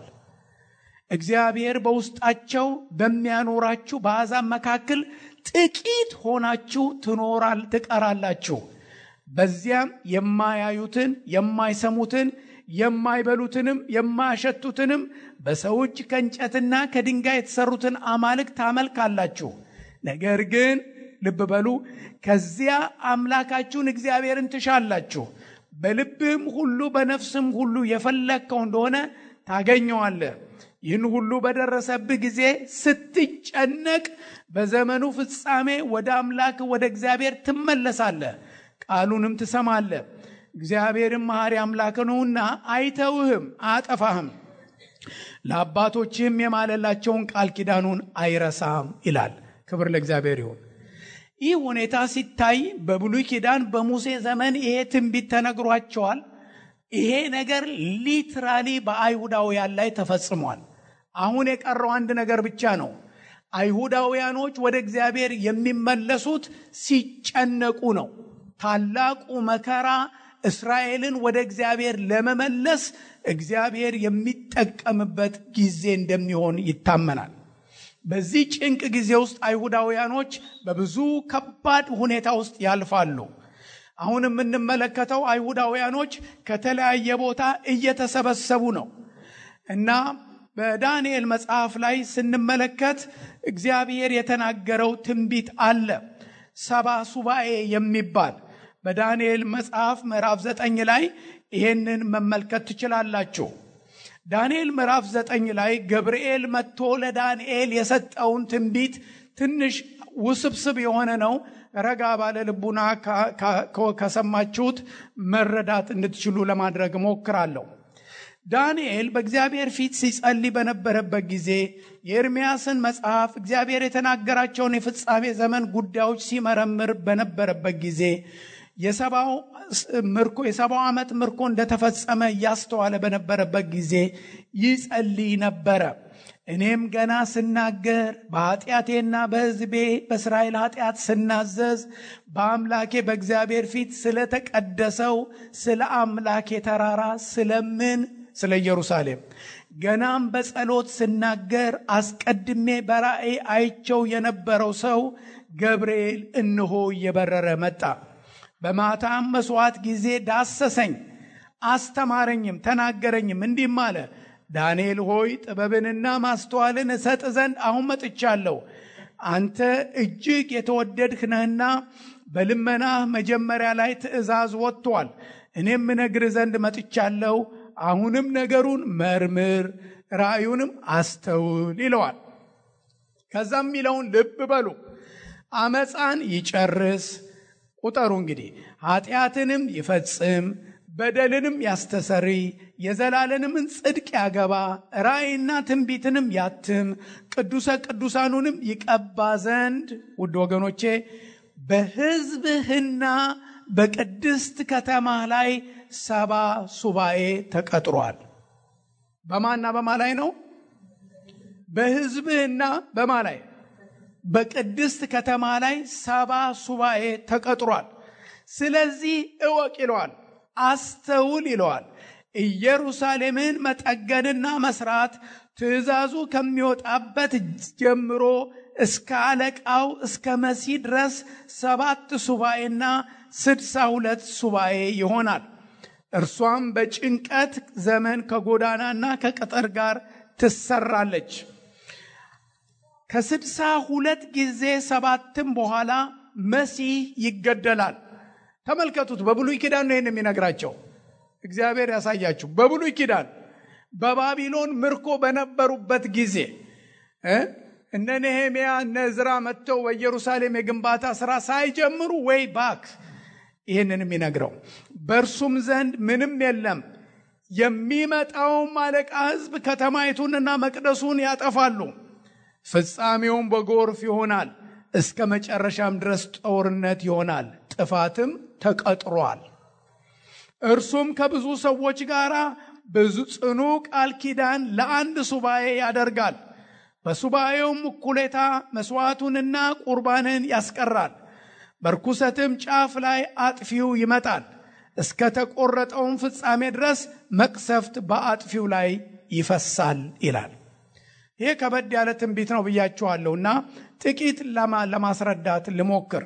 እግዚአብሔር በውስጣቸው በሚያኖራችሁ በአሕዛብ መካከል ጥቂት ሆናችሁ ትኖራል ትቀራላችሁ። በዚያም የማያዩትን የማይሰሙትን የማይበሉትንም የማያሸቱትንም በሰው እጅ ከእንጨትና ከድንጋይ የተሰሩትን አማልክት ታመልካላችሁ። ነገር ግን ልብ በሉ፣ ከዚያ አምላካችሁን እግዚአብሔርን ትሻላችሁ። በልብህም ሁሉ በነፍስም ሁሉ የፈለግከው እንደሆነ ታገኘዋለህ። ይህን ሁሉ በደረሰብህ ጊዜ ስትጨነቅ በዘመኑ ፍጻሜ ወደ አምላክ ወደ እግዚአብሔር ትመለሳለህ፣ ቃሉንም ትሰማለህ። እግዚአብሔርም መሐሪ አምላክ ነውና አይተውህም፣ አያጠፋህም። ለአባቶችህም የማለላቸውን ቃል ኪዳኑን አይረሳም ይላል። ክብር ለእግዚአብሔር ይሁን። ይህ ሁኔታ ሲታይ በብሉይ ኪዳን በሙሴ ዘመን ይሄ ትንቢት ተነግሯቸዋል። ይሄ ነገር ሊትራሊ በአይሁዳውያን ላይ ተፈጽሟል። አሁን የቀረው አንድ ነገር ብቻ ነው። አይሁዳውያኖች ወደ እግዚአብሔር የሚመለሱት ሲጨነቁ ነው። ታላቁ መከራ እስራኤልን ወደ እግዚአብሔር ለመመለስ እግዚአብሔር የሚጠቀምበት ጊዜ እንደሚሆን ይታመናል። በዚህ ጭንቅ ጊዜ ውስጥ አይሁዳውያኖች በብዙ ከባድ ሁኔታ ውስጥ ያልፋሉ። አሁን የምንመለከተው አይሁዳውያኖች ከተለያየ ቦታ እየተሰበሰቡ ነው እና በዳንኤል መጽሐፍ ላይ ስንመለከት እግዚአብሔር የተናገረው ትንቢት አለ። ሰባ ሱባኤ የሚባል በዳንኤል መጽሐፍ ምዕራፍ ዘጠኝ ላይ ይሄንን መመልከት ትችላላችሁ። ዳንኤል ምዕራፍ ዘጠኝ ላይ ገብርኤል መጥቶ ለዳንኤል የሰጠውን ትንቢት ትንሽ ውስብስብ የሆነ ነው። ረጋ ባለ ልቡና ከሰማችሁት መረዳት እንድትችሉ ለማድረግ እሞክራለሁ። ዳንኤል በእግዚአብሔር ፊት ሲጸልይ በነበረበት ጊዜ የኤርምያስን መጽሐፍ እግዚአብሔር የተናገራቸውን የፍጻሜ ዘመን ጉዳዮች ሲመረምር በነበረበት ጊዜ የሰባው ምርኮ የሰባው ዓመት ምርኮ እንደተፈጸመ እያስተዋለ በነበረበት ጊዜ ይጸልይ ነበረ። እኔም ገና ስናገር በኃጢአቴና በሕዝቤ በእስራኤል ኃጢአት ስናዘዝ በአምላኬ በእግዚአብሔር ፊት ስለተቀደሰው ስለ አምላኬ ተራራ ስለምን ስለ ኢየሩሳሌም ገናም በጸሎት ስናገር አስቀድሜ በራእይ አይቸው የነበረው ሰው ገብርኤል እንሆ እየበረረ መጣ። በማታም መስዋዕት ጊዜ ዳሰሰኝ፣ አስተማረኝም፣ ተናገረኝም፣ እንዲህም አለ ዳንኤል ሆይ ጥበብንና ማስተዋልን እሰጥ ዘንድ አሁን መጥቻለሁ። አንተ እጅግ የተወደድህ ነህና በልመናህ መጀመሪያ ላይ ትእዛዝ ወጥቷል። እኔም እነግርህ ዘንድ መጥቻለሁ። አሁንም ነገሩን መርምር፣ ራእዩንም አስተውል ይለዋል። ከዛም የሚለውን ልብ በሉ። አመፃን ይጨርስ፣ ቁጠሩ እንግዲህ ኃጢአትንም ይፈጽም በደልንም ያስተሰሪ የዘላለምን ጽድቅ ያገባ ራእይና ትንቢትንም ያትም ቅዱሰ ቅዱሳኑንም ይቀባ ዘንድ ውድ ወገኖቼ በሕዝብህና በቅድስት ከተማ ላይ ሰባ ሱባኤ ተቀጥሯል። በማና በማ ላይ ነው? በሕዝብህና በማ ላይ? በቅድስት ከተማ ላይ ሰባ ሱባኤ ተቀጥሯል። ስለዚህ እወቅ ይለዋል አስተውል ይለዋል። ኢየሩሳሌምን መጠገንና መስራት ትእዛዙ ከሚወጣበት ጀምሮ እስከ አለቃው እስከ መሲህ ድረስ ሰባት ሱባኤና ስድሳ ሁለት ሱባኤ ይሆናል። እርሷም በጭንቀት ዘመን ከጎዳናና ከቅጥር ጋር ትሰራለች። ከስድሳ ሁለት ጊዜ ሰባትም በኋላ መሲህ ይገደላል። ተመልከቱት። በብሉይ ኪዳን ነው ይህን የሚነግራቸው። እግዚአብሔር ያሳያችሁ። በብሉይ ኪዳን በባቢሎን ምርኮ በነበሩበት ጊዜ እነ ነሄምያ እነ ዕዝራ መጥተው በኢየሩሳሌም የግንባታ ስራ ሳይጀምሩ ወይ ባክ ይህንን የሚነግረው በእርሱም ዘንድ ምንም የለም። የሚመጣውም አለቃ ሕዝብ ከተማይቱንና መቅደሱን ያጠፋሉ። ፍጻሜውም በጎርፍ ይሆናል። እስከ መጨረሻም ድረስ ጦርነት ይሆናል። ጥፋትም ተቀጥሯል። እርሱም ከብዙ ሰዎች ጋር ብዙ ጽኑ ቃል ኪዳን ለአንድ ሱባኤ ያደርጋል። በሱባኤውም እኩሌታ መስዋዕቱንና ቁርባንን ያስቀራል። በርኩሰትም ጫፍ ላይ አጥፊው ይመጣል። እስከ ተቆረጠውም ፍጻሜ ድረስ መቅሰፍት በአጥፊው ላይ ይፈሳል ይላል። ይሄ ከበድ ያለ ትንቢት ነው ብያችኋለሁ እና ጥቂት ለማስረዳት ልሞክር።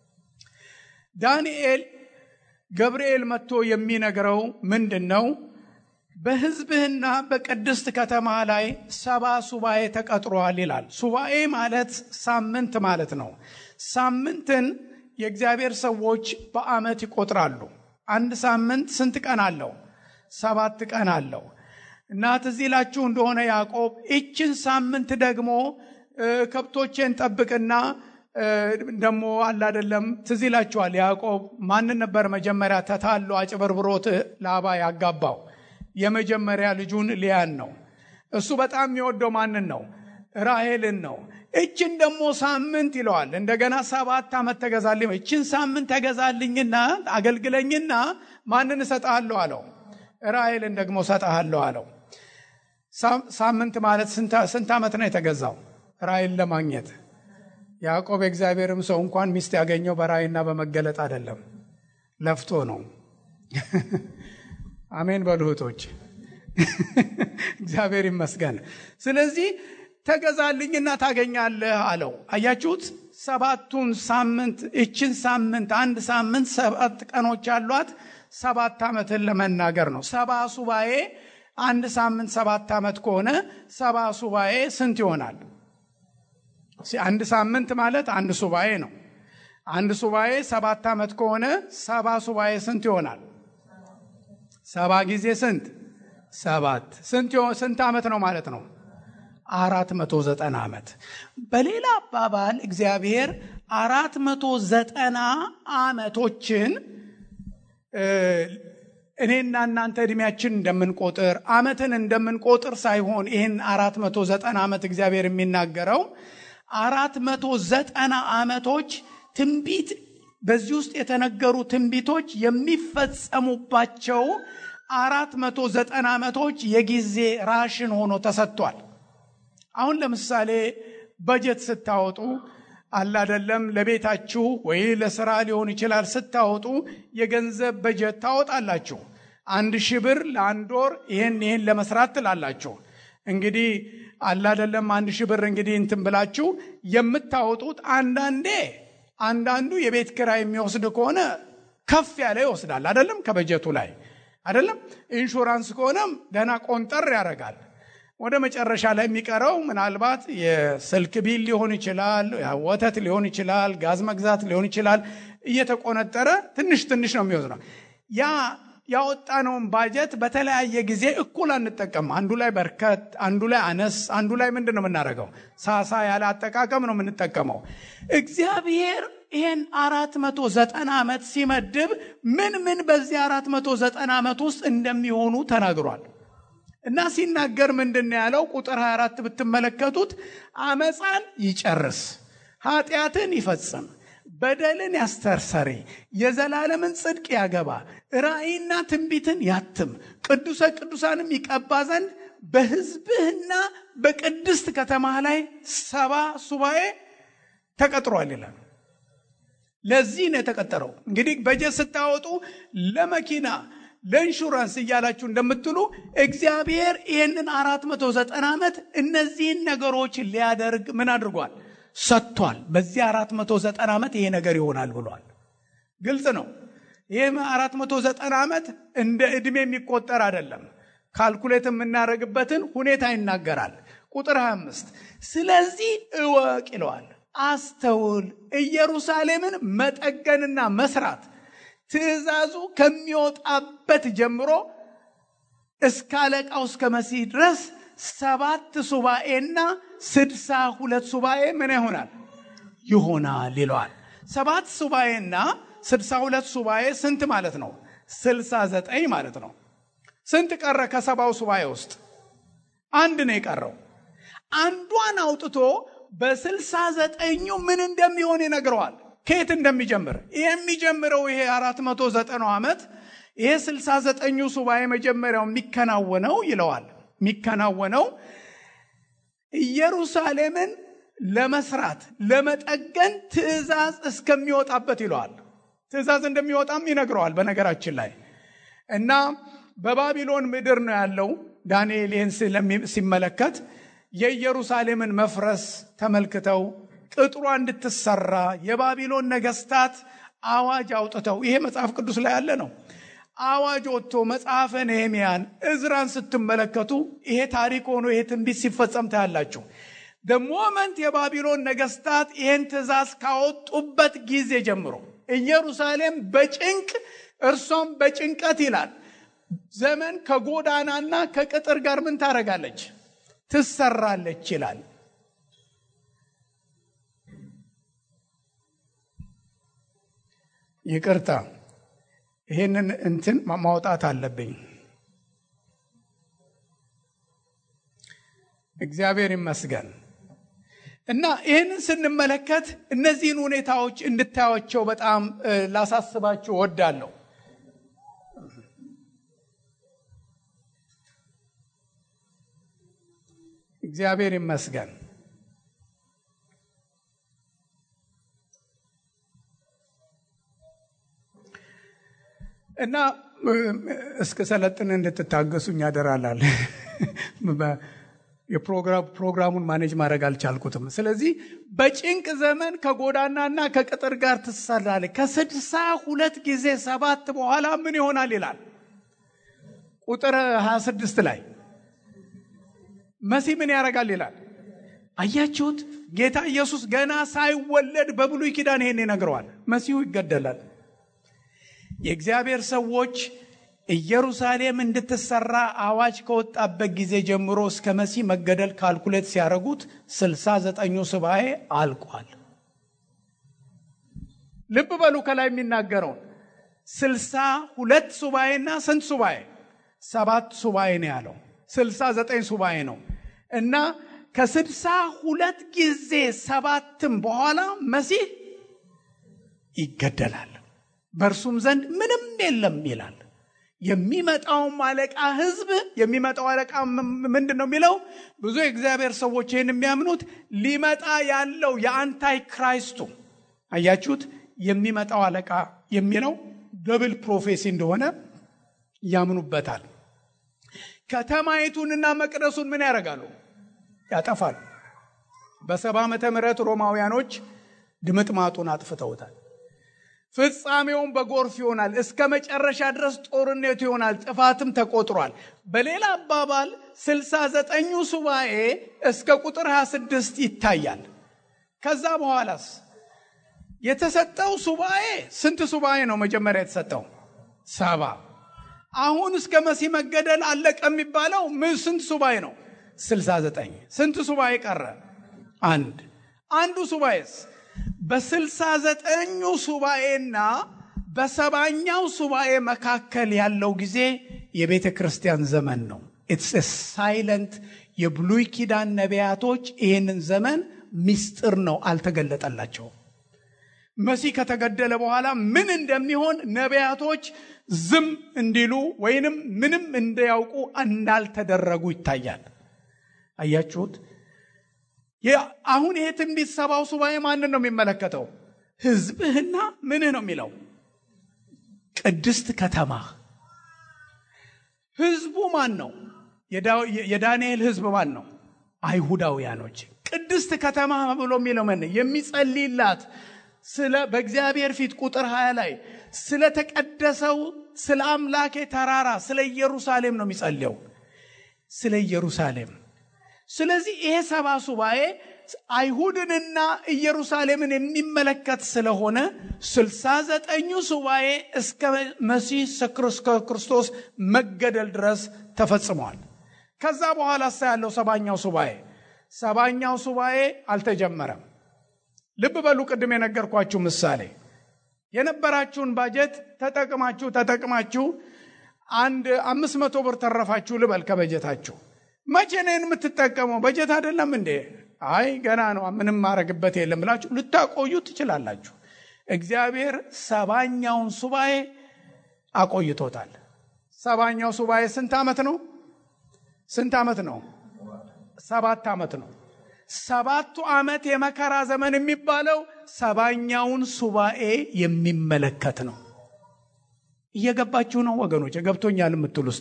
ዳንኤል ገብርኤል መጥቶ የሚነግረው ምንድን ነው? በሕዝብህና በቅድስት ከተማ ላይ ሰባ ሱባኤ ተቀጥሯል ይላል። ሱባኤ ማለት ሳምንት ማለት ነው። ሳምንትን የእግዚአብሔር ሰዎች በዓመት ይቆጥራሉ። አንድ ሳምንት ስንት ቀን አለው? ሰባት ቀን አለው። እና ትዝ ይላችሁ እንደሆነ ያዕቆብ ይችን ሳምንት ደግሞ ከብቶቼን ጠብቅና ደግሞ አላደለም ትዝ ይላችኋል። ያዕቆብ ማንን ነበር መጀመሪያ ተታሎ አጭበርብሮት ላባ ያጋባው? የመጀመሪያ ልጁን ሊያን ነው። እሱ በጣም የሚወደው ማንን ነው? ራሄልን ነው። እችን ደግሞ ሳምንት ይለዋል። እንደገና ሰባት ዓመት ተገዛልኝ፣ እችን ሳምንት ተገዛልኝና አገልግለኝና ማንን እሰጥሃለሁ አለው? ራሄልን ደግሞ እሰጥሃለሁ አለው። ሳምንት ማለት ስንት ዓመት ነው የተገዛው? ራእይን ለማግኘት ያዕቆብ የእግዚአብሔርም ሰው እንኳን ሚስት ያገኘው በራእይና በመገለጥ አይደለም፣ ለፍቶ ነው። አሜን በሉ እህቶች፣ እግዚአብሔር ይመስገን። ስለዚህ ተገዛልኝና ታገኛለህ አለው። አያችሁት? ሰባቱን ሳምንት እችን ሳምንት አንድ ሳምንት ሰባት ቀኖች ያሏት ሰባት ዓመትን ለመናገር ነው። ሰባ ሱባኤ አንድ ሳምንት ሰባት ዓመት ከሆነ ሰባ ሱባኤ ስንት ይሆናል? አንድ ሳምንት ማለት አንድ ሱባኤ ነው። አንድ ሱባኤ ሰባት ዓመት ከሆነ ሰባ ሱባኤ ስንት ይሆናል? ሰባ ጊዜ ስንት? ሰባት። ስንት ዓመት ነው ማለት ነው? አራት መቶ ዘጠና ዓመት በሌላ አባባል እግዚአብሔር አራት መቶ ዘጠና ዓመቶችን እኔና እናንተ እድሜያችን እንደምንቆጥር ዓመትን እንደምንቆጥር ሳይሆን ይህን አራት መቶ ዘጠና ዓመት እግዚአብሔር የሚናገረው አራት መቶ ዘጠና ዓመቶች ትንቢት በዚህ ውስጥ የተነገሩ ትንቢቶች የሚፈጸሙባቸው አራት መቶ ዘጠና ዓመቶች የጊዜ ራሽን ሆኖ ተሰጥቷል። አሁን ለምሳሌ በጀት ስታወጡ አላደለም ለቤታችሁ ወይ ለስራ ሊሆን ይችላል። ስታወጡ የገንዘብ በጀት ታወጣላችሁ። አንድ ሺህ ብር ለአንድ ወር ይህን ይህን ለመስራት ትላላችሁ። እንግዲህ አላደለም አንድ ሺህ ብር እንግዲህ እንትን ብላችሁ የምታወጡት አንዳንዴ አንዳንዱ የቤት ኪራይ የሚወስድ ከሆነ ከፍ ያለ ይወስዳል። አደለም ከበጀቱ ላይ አደለም። ኢንሹራንስ ከሆነም ደህና ቆንጠር ያደርጋል። ወደ መጨረሻ ላይ የሚቀረው ምናልባት የስልክ ቢል ሊሆን ይችላል፣ ወተት ሊሆን ይችላል፣ ጋዝ መግዛት ሊሆን ይችላል። እየተቆነጠረ ትንሽ ትንሽ ነው የሚወስደው። ያ ያወጣነውን ባጀት በተለያየ ጊዜ እኩል አንጠቀም። አንዱ ላይ በርከት፣ አንዱ ላይ አነስ፣ አንዱ ላይ ምንድን ነው የምናደርገው? ሳሳ ያለ አጠቃቀም ነው የምንጠቀመው። እግዚአብሔር ይህን አራት መቶ ዘጠና ዓመት ሲመድብ ምን ምን በዚህ አራት መቶ ዘጠና ዓመት ውስጥ እንደሚሆኑ ተናግሯል። እና ሲናገር ምንድን ያለው ቁጥር 24 ብትመለከቱት አመፃን ይጨርስ፣ ኃጢአትን ይፈጽም፣ በደልን ያስተርሰሪ፣ የዘላለምን ጽድቅ ያገባ፣ ራእይና ትንቢትን ያትም፣ ቅዱሰ ቅዱሳንም ይቀባ ዘንድ በሕዝብህና በቅድስት ከተማህ ላይ ሰባ ሱባኤ ተቀጥሯል ይላል። ለዚህ ነው የተቀጠረው። እንግዲህ በጀት ስታወጡ ለመኪና ለኢንሹራንስ እያላችሁ እንደምትሉ እግዚአብሔር ይህንን አራት መቶ ዘጠና ዓመት እነዚህን ነገሮች ሊያደርግ ምን አድርጓል? ሰጥቷል። በዚህ አራት መቶ ዘጠና ዓመት ይሄ ነገር ይሆናል ብሏል። ግልጽ ነው። ይህ አራት መቶ ዘጠና ዓመት እንደ ዕድሜ የሚቆጠር አይደለም። ካልኩሌት የምናደርግበትን ሁኔታ ይናገራል። ቁጥር 25 ስለዚህ እወቅ ይለዋል። አስተውል፣ ኢየሩሳሌምን መጠገንና መስራት ትእዛዙ ከሚወጣበት ጀምሮ እስከ አለቃው እስከ መሲህ ድረስ ሰባት ሱባኤና ስድሳ ሁለት ሱባኤ ምን ይሆናል ይሆናል ይለዋል። ሰባት ሱባኤና ስድሳ ሁለት ሱባኤ ስንት ማለት ነው? ስልሳ ዘጠኝ ማለት ነው። ስንት ቀረ? ከሰባው ሱባኤ ውስጥ አንድ ነው የቀረው። አንዷን አውጥቶ በስልሳ ዘጠኙ ምን እንደሚሆን ይነግረዋል። ከየት እንደሚጀምር ይሄ የሚጀምረው ይሄ አራት መቶ ዘጠናው ዓመት ይሄ ስልሳ ዘጠኙ ሱባኤ መጀመሪያው የሚከናወነው ይለዋል የሚከናወነው ኢየሩሳሌምን ለመስራት ለመጠገን ትእዛዝ እስከሚወጣበት ይለዋል። ትእዛዝ እንደሚወጣም ይነግረዋል። በነገራችን ላይ እና በባቢሎን ምድር ነው ያለው። ዳንኤል ይህን ሲመለከት የኢየሩሳሌምን መፍረስ ተመልክተው ቅጥሯ እንድትሰራ የባቢሎን ነገስታት አዋጅ አውጥተው ይሄ መጽሐፍ ቅዱስ ላይ ያለ ነው። አዋጅ ወጥቶ መጽሐፈ ነህምያን እዝራን ስትመለከቱ ይሄ ታሪክ ሆኖ ይሄ ትንቢት ሲፈጸም ታያላችሁ። ደሞመንት የባቢሎን ነገስታት ይህን ትእዛዝ ካወጡበት ጊዜ ጀምሮ ኢየሩሳሌም በጭንቅ እርሷም በጭንቀት ይላል ዘመን ከጎዳናና ከቅጥር ጋር ምን ታደርጋለች? ትሰራለች ይላል። ይቅርታ ይሄንን እንትን ማውጣት አለብኝ። እግዚአብሔር ይመስገን እና ይህንን ስንመለከት እነዚህን ሁኔታዎች እንድታዩቸው በጣም ላሳስባችሁ እወዳለሁ። እግዚአብሔር ይመስገን። እና እስከ ሰለጥን እንድትታገሱኝ ያደራላል። የፕሮግራሙን ማኔጅ ማድረግ አልቻልኩትም። ስለዚህ በጭንቅ ዘመን ከጎዳናና ከቅጥር ጋር ትሰራለች። ከስድሳ ሁለት ጊዜ ሰባት በኋላ ምን ይሆናል ይላል ቁጥር 26 ላይ መሲህ ምን ያደርጋል ይላል። አያችሁት? ጌታ ኢየሱስ ገና ሳይወለድ በብሉይ ኪዳን ይሄን ይነግረዋል። መሲሁ ይገደላል። የእግዚአብሔር ሰዎች ኢየሩሳሌም እንድትሰራ አዋጅ ከወጣበት ጊዜ ጀምሮ እስከ መሲህ መገደል ካልኩሌት ሲያደርጉት ስልሳ ዘጠኙ ሱባኤ አልቋል። ልብ በሉ ከላይ የሚናገረውን ስልሳ ሁለት ሱባኤና ስንት ሱባኤ? ሰባት ሱባኤ ነው ያለው። ስልሳ ዘጠኝ ሱባኤ ነው እና ከስልሳ ሁለት ጊዜ ሰባትም በኋላ መሲህ ይገደላል፣ በእርሱም ዘንድ ምንም የለም ይላል። የሚመጣውም አለቃ ህዝብ የሚመጣው አለቃ ምንድን ነው የሚለው? ብዙ የእግዚአብሔር ሰዎች ይህን የሚያምኑት ሊመጣ ያለው የአንታይ ክራይስቱ አያችሁት፣ የሚመጣው አለቃ የሚለው ደብል ፕሮፌሲ እንደሆነ ያምኑበታል። ከተማይቱንና መቅደሱን ምን ያደርጋሉ? ያጠፋሉ። በሰባ ዓመተ ምህረት ሮማውያኖች ድምጥማጡን አጥፍተውታል። ፍጻሜውን በጎርፍ ይሆናል። እስከ መጨረሻ ድረስ ጦርነቱ ይሆናል። ጥፋትም ተቆጥሯል። በሌላ አባባል ስልሳ ዘጠኙ ሱባኤ እስከ ቁጥር 26 ይታያል። ከዛ በኋላስ የተሰጠው ሱባኤ ስንት ሱባኤ ነው? መጀመሪያ የተሰጠው ሰባ። አሁን እስከ መሲህ መገደል አለቀ የሚባለው ስንት ሱባኤ ነው? ስልሳ ዘጠኝ ስንት ሱባኤ ቀረ? አንድ አንዱ ሱባኤስ በስልሳ ዘጠኙ ሱባኤና በሰባኛው ሱባኤ መካከል ያለው ጊዜ የቤተ ክርስቲያን ዘመን ነው። ኢትስ ሳይለንት የብሉይ ኪዳን ነቢያቶች ይህንን ዘመን ምስጢር ነው፣ አልተገለጠላቸውም። መሲህ ከተገደለ በኋላ ምን እንደሚሆን ነቢያቶች ዝም እንዲሉ ወይንም ምንም እንዳያውቁ እንዳልተደረጉ ይታያል። አያችሁት? አሁን ይሄ ትንቢት ሰባው ሱባኤ ማንን ነው የሚመለከተው? ሕዝብህና ምንህ ነው የሚለው ቅድስት ከተማ። ሕዝቡ ማን ነው? የዳንኤል ሕዝብ ማን ነው? አይሁዳውያኖች። ቅድስት ከተማ ብሎ የሚለው ምን የሚጸልይላት ስለ በእግዚአብሔር ፊት ቁጥር ሀያ ላይ ስለተቀደሰው ስለ አምላኬ ተራራ ስለ ኢየሩሳሌም ነው የሚጸልየው፣ ስለ ኢየሩሳሌም ስለዚህ ይሄ ሰባ ሱባኤ አይሁድንና ኢየሩሳሌምን የሚመለከት ስለሆነ ስልሳ ዘጠኙ ሱባኤ እስከ መሲህ እስከ ክርስቶስ መገደል ድረስ ተፈጽመዋል። ከዛ በኋላ ሳ ያለው ሰባኛው ሱባኤ ሰባኛው ሱባኤ አልተጀመረም። ልብ በሉ፣ ቅድም የነገርኳችሁ ምሳሌ የነበራችሁን ባጀት ተጠቅማችሁ ተጠቅማችሁ አንድ አምስት መቶ ብር ተረፋችሁ ልበል ከበጀታችሁ መቼ ነን የምትጠቀመው? በጀት አይደለም እንዴ? አይ ገና ነው፣ ምንም ማድረግበት የለም ብላችሁ ልታቆዩ ትችላላችሁ። እግዚአብሔር ሰባኛውን ሱባኤ አቆይቶታል። ሰባኛው ሱባኤ ስንት ዓመት ነው? ስንት ዓመት ነው? ሰባት ዓመት ነው። ሰባቱ ዓመት የመከራ ዘመን የሚባለው ሰባኛውን ሱባኤ የሚመለከት ነው። እየገባችሁ ነው ወገኖች? ገብቶኛል የምትሉ እስቲ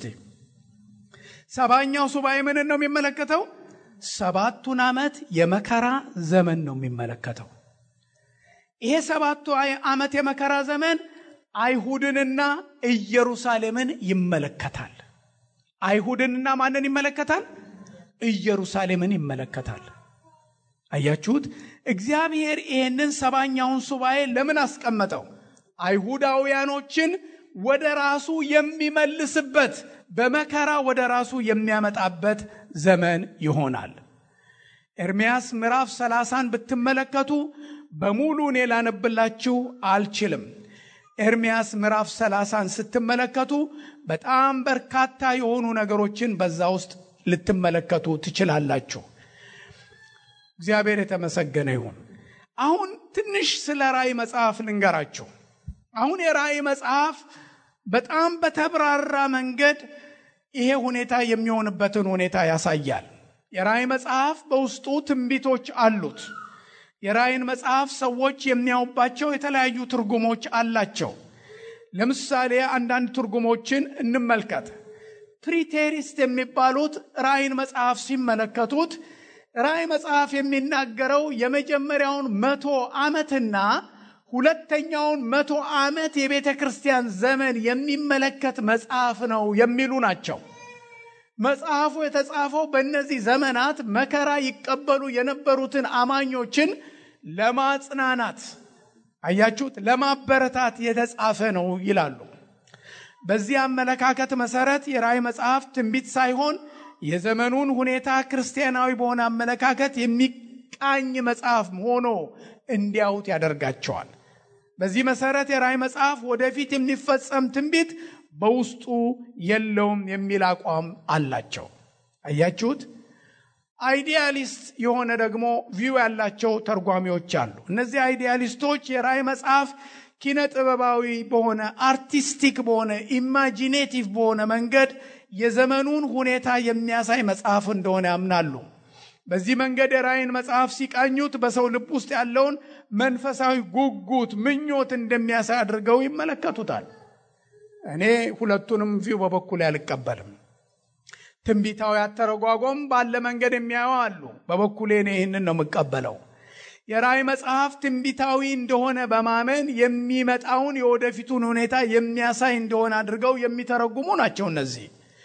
ሰባኛው ሱባኤ ምንን ነው የሚመለከተው? ሰባቱን ዓመት የመከራ ዘመን ነው የሚመለከተው። ይሄ ሰባቱ ዓመት የመከራ ዘመን አይሁድንና ኢየሩሳሌምን ይመለከታል። አይሁድንና ማንን ይመለከታል? ኢየሩሳሌምን ይመለከታል። አያችሁት? እግዚአብሔር ይህንን ሰባኛውን ሱባኤ ለምን አስቀመጠው? አይሁዳውያኖችን ወደ ራሱ የሚመልስበት በመከራ ወደ ራሱ የሚያመጣበት ዘመን ይሆናል። ኤርምያስ ምዕራፍ ሰላሳን ብትመለከቱ በሙሉ እኔ ላነብላችሁ አልችልም። ኤርምያስ ምዕራፍ ሰላሳን ስትመለከቱ በጣም በርካታ የሆኑ ነገሮችን በዛ ውስጥ ልትመለከቱ ትችላላችሁ። እግዚአብሔር የተመሰገነ ይሁን። አሁን ትንሽ ስለ ራእይ መጽሐፍ ልንገራችሁ። አሁን የራእይ መጽሐፍ በጣም በተብራራ መንገድ ይሄ ሁኔታ የሚሆንበትን ሁኔታ ያሳያል። የራእይ መጽሐፍ በውስጡ ትንቢቶች አሉት። የራእይን መጽሐፍ ሰዎች የሚያዩባቸው የተለያዩ ትርጉሞች አላቸው። ለምሳሌ አንዳንድ ትርጉሞችን እንመልከት። ፕሪቴሪስት የሚባሉት ራእይን መጽሐፍ ሲመለከቱት ራእይ መጽሐፍ የሚናገረው የመጀመሪያውን መቶ ዓመትና ሁለተኛውን መቶ ዓመት የቤተ ክርስቲያን ዘመን የሚመለከት መጽሐፍ ነው የሚሉ ናቸው። መጽሐፉ የተጻፈው በእነዚህ ዘመናት መከራ ይቀበሉ የነበሩትን አማኞችን ለማጽናናት፣ አያችሁት፣ ለማበረታት የተጻፈ ነው ይላሉ። በዚህ አመለካከት መሰረት የራእይ መጽሐፍ ትንቢት ሳይሆን የዘመኑን ሁኔታ ክርስቲያናዊ በሆነ አመለካከት የሚቃኝ መጽሐፍ ሆኖ እንዲያዩት ያደርጋቸዋል። በዚህ መሰረት የራእይ መጽሐፍ ወደፊት የሚፈጸም ትንቢት በውስጡ የለውም የሚል አቋም አላቸው። አያችሁት? አይዲያሊስት የሆነ ደግሞ ቪው ያላቸው ተርጓሚዎች አሉ። እነዚህ አይዲያሊስቶች የራእይ መጽሐፍ ኪነ ጥበባዊ በሆነ አርቲስቲክ በሆነ ኢማጂኔቲቭ በሆነ መንገድ የዘመኑን ሁኔታ የሚያሳይ መጽሐፍ እንደሆነ ያምናሉ። በዚህ መንገድ የራእይን መጽሐፍ ሲቃኙት በሰው ልብ ውስጥ ያለውን መንፈሳዊ ጉጉት፣ ምኞት እንደሚያሳይ አድርገው ይመለከቱታል። እኔ ሁለቱንም ቪው በበኩል አልቀበልም። ትንቢታዊ አተረጓጎም ባለ መንገድ የሚያዩ አሉ። በበኩሌ እኔ ይህንን ነው የምቀበለው። የራእይ መጽሐፍ ትንቢታዊ እንደሆነ በማመን የሚመጣውን የወደፊቱን ሁኔታ የሚያሳይ እንደሆነ አድርገው የሚተረጉሙ ናቸው። እነዚህ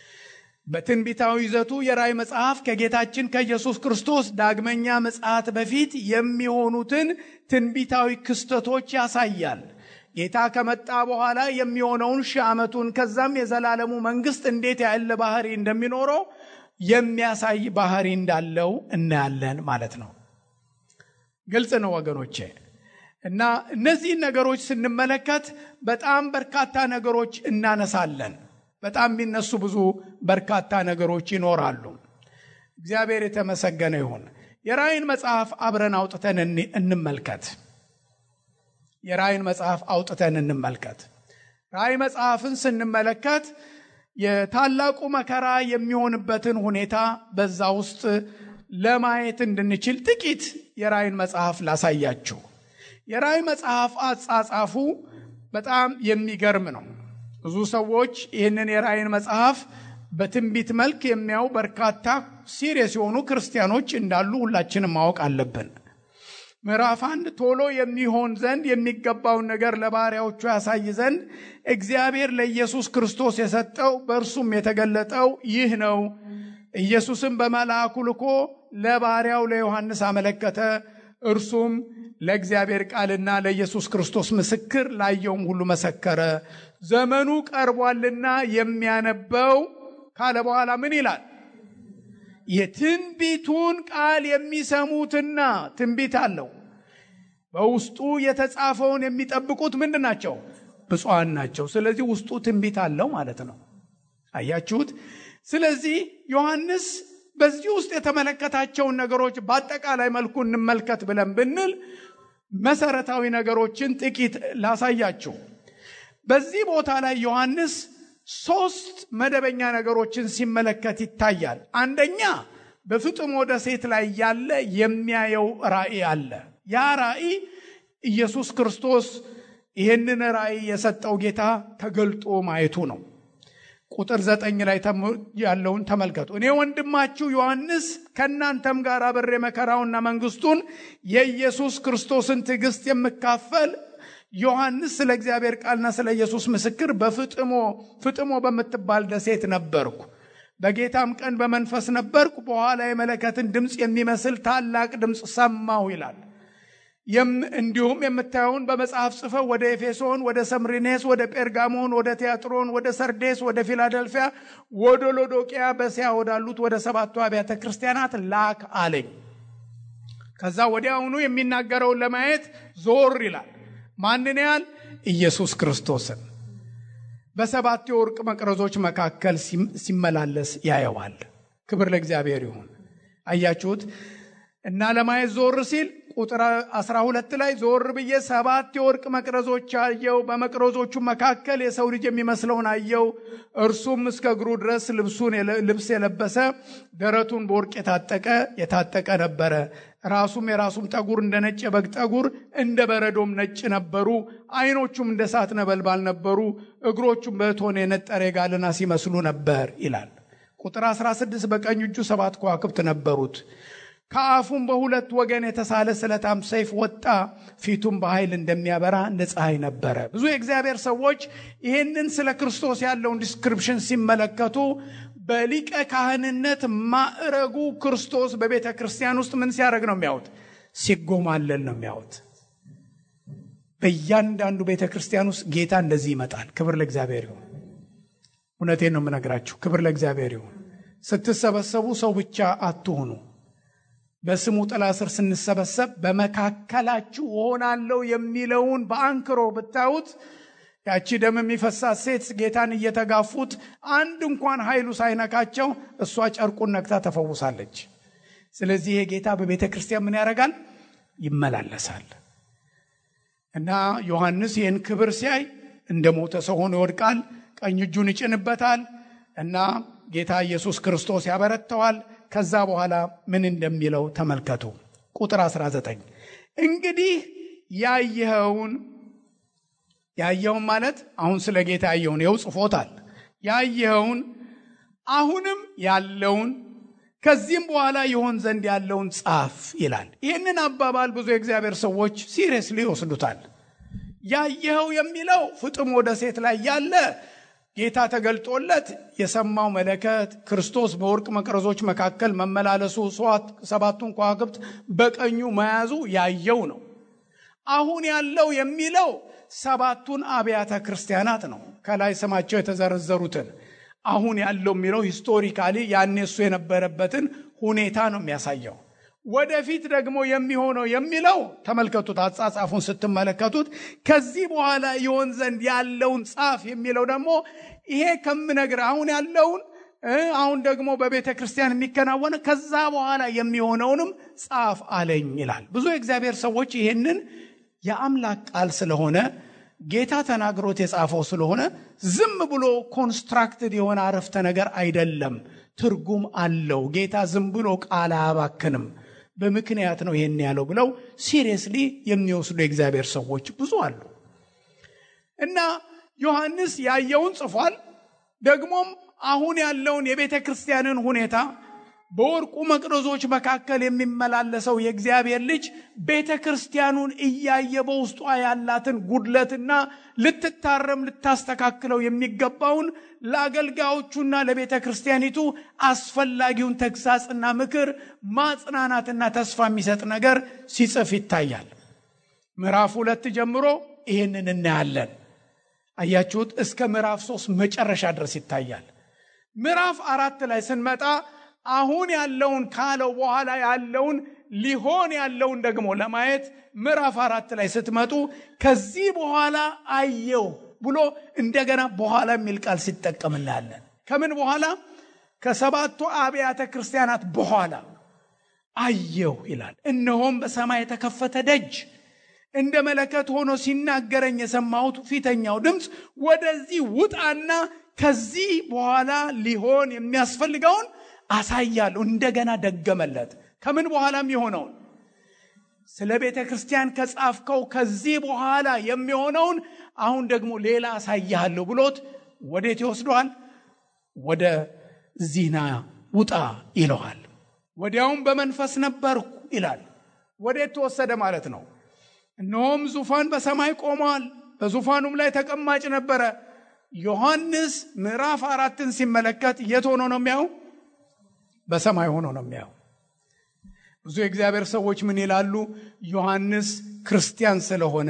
በትንቢታዊ ይዘቱ የራእይ መጽሐፍ ከጌታችን ከኢየሱስ ክርስቶስ ዳግመኛ ምጽአት በፊት የሚሆኑትን ትንቢታዊ ክስተቶች ያሳያል። ጌታ ከመጣ በኋላ የሚሆነውን ሺህ ዓመቱን ከዛም የዘላለሙ መንግስት እንዴት ያለ ባህሪ እንደሚኖረው የሚያሳይ ባህሪ እንዳለው እናያለን ማለት ነው። ግልጽ ነው ወገኖቼ። እና እነዚህን ነገሮች ስንመለከት በጣም በርካታ ነገሮች እናነሳለን። በጣም የሚነሱ ብዙ በርካታ ነገሮች ይኖራሉ። እግዚአብሔር የተመሰገነ ይሁን። የራእይን መጽሐፍ አብረን አውጥተን እንመልከት። የራእይን መጽሐፍ አውጥተን እንመልከት። ራእይ መጽሐፍን ስንመለከት የታላቁ መከራ የሚሆንበትን ሁኔታ በዛ ውስጥ ለማየት እንድንችል ጥቂት የራእይን መጽሐፍ ላሳያችሁ። የራእይ መጽሐፍ አጻጻፉ በጣም የሚገርም ነው። ብዙ ሰዎች ይህንን የራእይን መጽሐፍ በትንቢት መልክ የሚያዩ በርካታ ሲሪየስ የሆኑ ክርስቲያኖች እንዳሉ ሁላችንም ማወቅ አለብን። ምዕራፍ አንድ ቶሎ የሚሆን ዘንድ የሚገባውን ነገር ለባሪያዎቹ ያሳይ ዘንድ እግዚአብሔር ለኢየሱስ ክርስቶስ የሰጠው በእርሱም የተገለጠው ይህ ነው። ኢየሱስም በመልአኩ ልኮ ለባሪያው ለዮሐንስ አመለከተ። እርሱም ለእግዚአብሔር ቃልና ለኢየሱስ ክርስቶስ ምስክር ላየውም ሁሉ መሰከረ። ዘመኑ ቀርቧልና የሚያነበው ካለ በኋላ ምን ይላል? የትንቢቱን ቃል የሚሰሙትና ትንቢት አለው በውስጡ የተጻፈውን የሚጠብቁት ምንድን ናቸው? ብፁዓን ናቸው። ስለዚህ ውስጡ ትንቢት አለው ማለት ነው። አያችሁት? ስለዚህ ዮሐንስ በዚህ ውስጥ የተመለከታቸውን ነገሮች በአጠቃላይ መልኩ እንመልከት ብለን ብንል መሰረታዊ ነገሮችን ጥቂት ላሳያችሁ። በዚህ ቦታ ላይ ዮሐንስ ሶስት መደበኛ ነገሮችን ሲመለከት ይታያል። አንደኛ በፍጥሞ ደሴት ላይ ያለ የሚያየው ራእይ አለ። ያ ራእይ ኢየሱስ ክርስቶስ ይህንን ራእይ የሰጠው ጌታ ተገልጦ ማየቱ ነው። ቁጥር ዘጠኝ ላይ ያለውን ተመልከቱ። እኔ ወንድማችሁ ዮሐንስ ከእናንተም ጋር አብሬ መከራውና መንግስቱን የኢየሱስ ክርስቶስን ትዕግስት የምካፈል ዮሐንስ ስለ እግዚአብሔር ቃልና ስለ ኢየሱስ ምስክር በፍጥሞ ፍጥሞ በምትባል ደሴት ነበርኩ። በጌታም ቀን በመንፈስ ነበርኩ። በኋላ የመለከትን ድምፅ የሚመስል ታላቅ ድምፅ ሰማሁ ይላል። እንዲሁም የምታየውን በመጽሐፍ ጽፈው ወደ ኤፌሶን፣ ወደ ሰምሪኔስ፣ ወደ ጴርጋሞን፣ ወደ ቲያጥሮን፣ ወደ ሰርዴስ፣ ወደ ፊላደልፊያ፣ ወደ ሎዶቅያ በሲያ ወዳሉት ወደ ሰባቱ አብያተ ክርስቲያናት ላክ አለኝ። ከዛ ወዲያውኑ የሚናገረውን ለማየት ዞር ይላል። ማንን ያህል? ኢየሱስ ክርስቶስን በሰባት የወርቅ መቅረዞች መካከል ሲመላለስ ያየዋል። ክብር ለእግዚአብሔር ይሁን። አያችሁት? እና ለማየት ዞር ሲል ቁጥር 12 ላይ ዞር ብዬ ሰባት የወርቅ መቅረዞች አየው። በመቅረዞቹ መካከል የሰው ልጅ የሚመስለውን አየው። እርሱም እስከ እግሩ ድረስ ልብሱን ልብስ የለበሰ ደረቱን በወርቅ የታጠቀ የታጠቀ ነበረ። ራሱም የራሱም ጠጉር እንደ ነጭ የበግ ጠጉር እንደ በረዶም ነጭ ነበሩ። ዓይኖቹም እንደ እሳት ነበልባል ነበሩ። እግሮቹም በእቶን የነጠረ የጋለና ሲመስሉ ነበር ይላል። ቁጥር 16 በቀኝ እጁ ሰባት ከዋክብት ነበሩት። ከአፉም በሁለት ወገን የተሳለ ስለታም ሰይፍ ወጣ። ፊቱም በኃይል እንደሚያበራ እንደ ፀሐይ ነበረ። ብዙ የእግዚአብሔር ሰዎች ይህንን ስለ ክርስቶስ ያለውን ዲስክሪፕሽን ሲመለከቱ በሊቀ ካህንነት ማዕረጉ ክርስቶስ በቤተ ክርስቲያን ውስጥ ምን ሲያደርግ ነው የሚያዩት? ሲጎማለል ነው የሚያዩት። በእያንዳንዱ ቤተ ክርስቲያን ውስጥ ጌታ እንደዚህ ይመጣል። ክብር ለእግዚአብሔር ይሁን። እውነቴን ነው የምነግራችሁ። ክብር ለእግዚአብሔር ይሁን። ስትሰበሰቡ ሰው ብቻ አትሁኑ። በስሙ ጥላ ስር ስንሰበሰብ በመካከላችሁ እሆናለሁ የሚለውን በአንክሮ ብታዩት ያቺ ደም የሚፈሳት ሴት ጌታን እየተጋፉት አንድ እንኳን ኃይሉ ሳይነካቸው እሷ ጨርቁን ነክታ ተፈውሳለች። ስለዚህ ይሄ ጌታ በቤተ ክርስቲያን ምን ያደርጋል? ይመላለሳል። እና ዮሐንስ ይህን ክብር ሲያይ እንደ ሞተ ሰው ሆኖ ይወድቃል። ቀኝ እጁን ይጭንበታል እና ጌታ ኢየሱስ ክርስቶስ ያበረተዋል። ከዛ በኋላ ምን እንደሚለው ተመልከቱ። ቁጥር 19 እንግዲህ ያየኸውን ያየኸውን ማለት አሁን ስለ ጌታ ያየውን ይኸው ጽፎታል። ያየኸውን አሁንም ያለውን ከዚህም በኋላ ይሆን ዘንድ ያለውን ጻፍ ይላል። ይህንን አባባል ብዙ የእግዚአብሔር ሰዎች ሲሪየስሊ ይወስዱታል። ያየኸው የሚለው ፍጥሞ ደሴት ላይ ያለ ጌታ ተገልጦለት የሰማው መለከት ክርስቶስ በወርቅ መቅረዞች መካከል መመላለሱ ሰባቱን ከዋክብት በቀኙ መያዙ ያየው ነው። አሁን ያለው የሚለው ሰባቱን አብያተ ክርስቲያናት ነው። ከላይ ስማቸው የተዘረዘሩትን አሁን ያለው የሚለው ሂስቶሪካሊ ያኔ እሱ የነበረበትን ሁኔታ ነው የሚያሳየው። ወደፊት ደግሞ የሚሆነው የሚለው ተመልከቱት፣ አጻጻፉን ስትመለከቱት ከዚህ በኋላ ይሆን ዘንድ ያለውን ጻፍ የሚለው ደግሞ ይሄ ከምነግር አሁን ያለውን አሁን ደግሞ በቤተ ክርስቲያን የሚከናወነ ከዛ በኋላ የሚሆነውንም ጻፍ አለኝ ይላል። ብዙ የእግዚአብሔር ሰዎች ይሄንን የአምላክ ቃል ስለሆነ ጌታ ተናግሮት የጻፈው ስለሆነ ዝም ብሎ ኮንስትራክትድ የሆነ አረፍተ ነገር አይደለም፣ ትርጉም አለው። ጌታ ዝም ብሎ ቃል አያባክንም፣ በምክንያት ነው ይሄን ያለው ብለው ሲሪየስሊ የሚወስዱ የእግዚአብሔር ሰዎች ብዙ አሉ። እና ዮሐንስ ያየውን ጽፏል። ደግሞም አሁን ያለውን የቤተ ክርስቲያንን ሁኔታ በወርቁ መቅረዞች መካከል የሚመላለሰው የእግዚአብሔር ልጅ ቤተ ክርስቲያኑን እያየ በውስጧ ያላትን ጉድለትና ልትታረም ልታስተካክለው የሚገባውን ለአገልጋዮቹና ለቤተ ክርስቲያኒቱ አስፈላጊውን ተግሳጽና ምክር ማጽናናትና ተስፋ የሚሰጥ ነገር ሲጽፍ ይታያል። ምዕራፍ ሁለት ጀምሮ ይህንን እናያለን። አያችሁት? እስከ ምዕራፍ ሶስት መጨረሻ ድረስ ይታያል። ምዕራፍ አራት ላይ ስንመጣ አሁን ያለውን ካለው በኋላ ያለውን ሊሆን ያለውን ደግሞ ለማየት ምዕራፍ አራት ላይ ስትመጡ ከዚህ በኋላ አየው ብሎ እንደገና በኋላ የሚል ቃል ሲጠቀም እናያለን። ከምን በኋላ? ከሰባቱ አብያተ ክርስቲያናት በኋላ አየው ይላል። እነሆም በሰማይ የተከፈተ ደጅ እንደ መለከት ሆኖ ሲናገረኝ የሰማሁት ፊተኛው ድምፅ ወደዚህ ውጣና ከዚህ በኋላ ሊሆን የሚያስፈልገውን አሳያለሁ። እንደገና ደገመለት። ከምን በኋላም የሆነውን ስለ ቤተ ክርስቲያን ከጻፍከው ከዚህ በኋላ የሚሆነውን አሁን ደግሞ ሌላ አሳያለሁ ብሎት ወዴት ይወስደዋል? ወደ ዚና ውጣ ይለዋል። ወዲያውም በመንፈስ ነበርኩ ይላል። ወዴት ተወሰደ ማለት ነው? እነሆም ዙፋን በሰማይ ቆሟል፣ በዙፋኑም ላይ ተቀማጭ ነበረ። ዮሐንስ ምዕራፍ አራትን ሲመለከት የት ሆኖ ነው የሚያው? በሰማይ ሆኖ ነው የሚያው። ብዙ የእግዚአብሔር ሰዎች ምን ይላሉ? ዮሐንስ ክርስቲያን ስለሆነ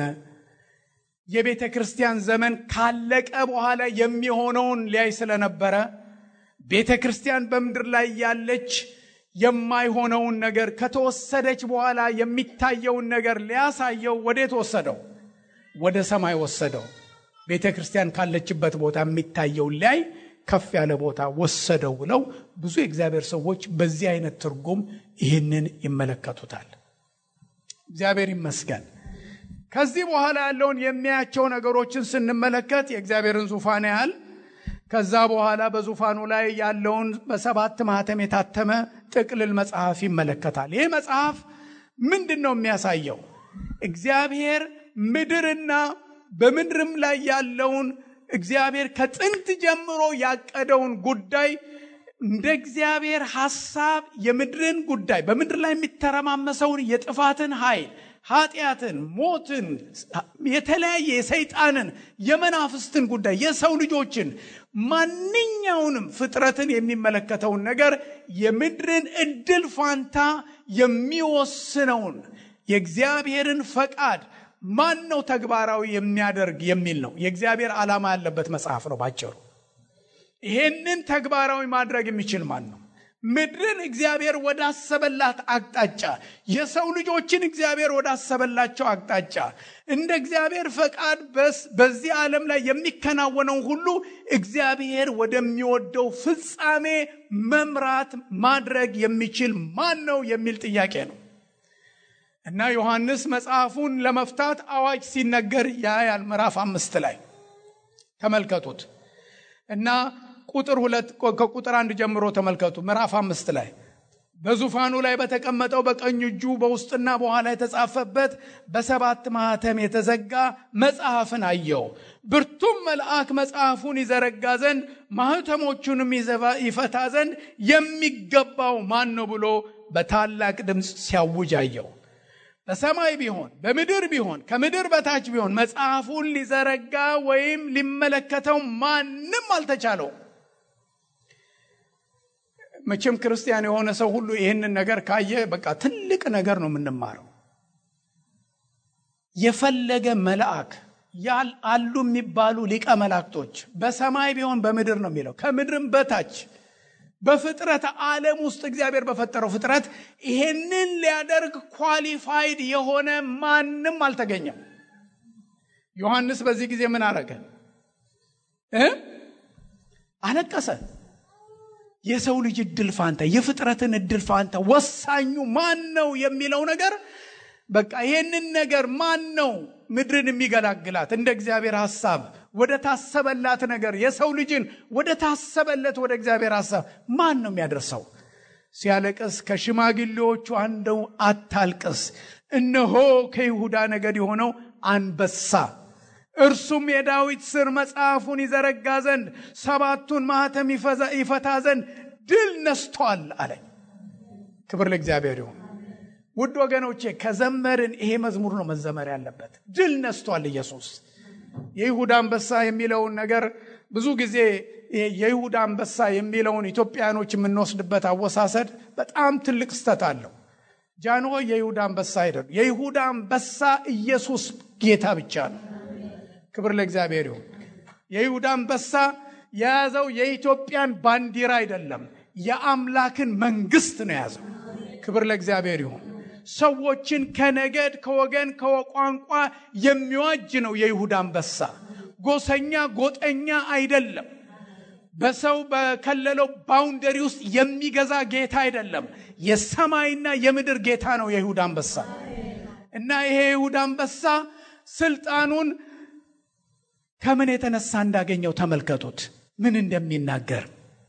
የቤተ ክርስቲያን ዘመን ካለቀ በኋላ የሚሆነውን ሊያይ ስለነበረ ቤተ ክርስቲያን በምድር ላይ ያለች የማይሆነውን ነገር ከተወሰደች በኋላ የሚታየውን ነገር ሊያሳየው ወዴት ወሰደው? ወደ ሰማይ ወሰደው። ቤተ ክርስቲያን ካለችበት ቦታ የሚታየውን ሊያይ ከፍ ያለ ቦታ ወሰደው ብለው ብዙ የእግዚአብሔር ሰዎች በዚህ አይነት ትርጉም ይህንን ይመለከቱታል። እግዚአብሔር ይመስገን። ከዚህ በኋላ ያለውን የሚያያቸው ነገሮችን ስንመለከት የእግዚአብሔርን ዙፋን ያህል ከዛ በኋላ በዙፋኑ ላይ ያለውን በሰባት ማህተም የታተመ ጥቅልል መጽሐፍ ይመለከታል። ይህ መጽሐፍ ምንድን ነው የሚያሳየው? እግዚአብሔር ምድርና በምድርም ላይ ያለውን እግዚአብሔር ከጥንት ጀምሮ ያቀደውን ጉዳይ እንደ እግዚአብሔር ሐሳብ የምድርን ጉዳይ በምድር ላይ የሚተረማመሰውን የጥፋትን ኃይል ኃጢአትን፣ ሞትን፣ የተለያየ የሰይጣንን፣ የመናፍስትን ጉዳይ የሰው ልጆችን ማንኛውንም ፍጥረትን የሚመለከተውን ነገር የምድርን እድል ፋንታ የሚወስነውን የእግዚአብሔርን ፈቃድ ማን ነው ተግባራዊ የሚያደርግ የሚል ነው። የእግዚአብሔር ዓላማ ያለበት መጽሐፍ ነው ባጭሩ። ይሄንን ተግባራዊ ማድረግ የሚችል ማን ነው? ምድርን እግዚአብሔር ወዳሰበላት አቅጣጫ የሰው ልጆችን እግዚአብሔር ወዳሰበላቸው አቅጣጫ እንደ እግዚአብሔር ፈቃድ በዚህ ዓለም ላይ የሚከናወነውን ሁሉ እግዚአብሔር ወደሚወደው ፍጻሜ መምራት ማድረግ የሚችል ማን ነው የሚል ጥያቄ ነው እና ዮሐንስ መጽሐፉን ለመፍታት አዋጅ ሲነገር ያያል። ምዕራፍ አምስት ላይ ተመልከቱት እና ቁጥር ሁለት ከቁጥር አንድ ጀምሮ ተመልከቱ። ምዕራፍ አምስት ላይ በዙፋኑ ላይ በተቀመጠው በቀኝ እጁ በውስጥና በኋላ የተጻፈበት በሰባት ማኅተም የተዘጋ መጽሐፍን አየው። ብርቱም መልአክ መጽሐፉን ይዘረጋ ዘንድ ማኅተሞቹንም ይፈታ ዘንድ የሚገባው ማን ነው ብሎ በታላቅ ድምፅ ሲያውጅ አየው። በሰማይ ቢሆን በምድር ቢሆን ከምድር በታች ቢሆን መጽሐፉን ሊዘረጋ ወይም ሊመለከተው ማንም አልተቻለው። መቼም ክርስቲያን የሆነ ሰው ሁሉ ይህንን ነገር ካየ በቃ ትልቅ ነገር ነው የምንማረው። የፈለገ መልአክ ያል አሉ የሚባሉ ሊቀ መላእክቶች በሰማይ ቢሆን በምድር ነው የሚለው ከምድርም በታች በፍጥረት ዓለም ውስጥ እግዚአብሔር በፈጠረው ፍጥረት ይሄንን ሊያደርግ ኳሊፋይድ የሆነ ማንም አልተገኘም። ዮሐንስ በዚህ ጊዜ ምን አረገ? አለቀሰ። የሰው ልጅ እድል ፋንታ፣ የፍጥረትን እድል ፋንታ ወሳኙ ማን ነው የሚለው ነገር በቃ ይሄንን ነገር ማን ነው ምድርን የሚገላግላት እንደ እግዚአብሔር ሐሳብ ወደ ታሰበላት ነገር የሰው ልጅን ወደ ታሰበለት ወደ እግዚአብሔር ሐሳብ ማን ነው የሚያደርሰው? ሲያለቅስ ከሽማግሌዎቹ አንዱ አታልቅስ፣ እነሆ ከይሁዳ ነገድ የሆነው አንበሳ እርሱም የዳዊት ስር መጽሐፉን ይዘረጋ ዘንድ ሰባቱን ማኅተም ይፈታ ዘንድ ድል ነስቷል አለኝ። ክብር ለእግዚአብሔር ይሁን። ውድ ወገኖቼ ከዘመርን ይሄ መዝሙር ነው መዘመር ያለበት። ድል ነስቷል ኢየሱስ። የይሁዳ አንበሳ የሚለውን ነገር ብዙ ጊዜ የይሁዳ አንበሳ የሚለውን ኢትዮጵያኖች የምንወስድበት አወሳሰድ በጣም ትልቅ ስተት አለው። ጃንሆይ የይሁዳ አንበሳ አይደሉም። የይሁዳ አንበሳ ኢየሱስ ጌታ ብቻ ነው። ክብር ለእግዚአብሔር ይሁን። የይሁዳ አንበሳ የያዘው የኢትዮጵያን ባንዲራ አይደለም፣ የአምላክን መንግስት ነው የያዘው። ክብር ለእግዚአብሔር ይሁን። ሰዎችን ከነገድ ከወገን ከቋንቋ የሚዋጅ ነው የይሁዳ አንበሳ። ጎሰኛ ጎጠኛ አይደለም። በሰው በከለለው ባውንደሪ ውስጥ የሚገዛ ጌታ አይደለም። የሰማይና የምድር ጌታ ነው የይሁዳ አንበሳ እና ይሄ የይሁዳ አንበሳ ስልጣኑን ከምን የተነሳ እንዳገኘው ተመልከቱት፣ ምን እንደሚናገር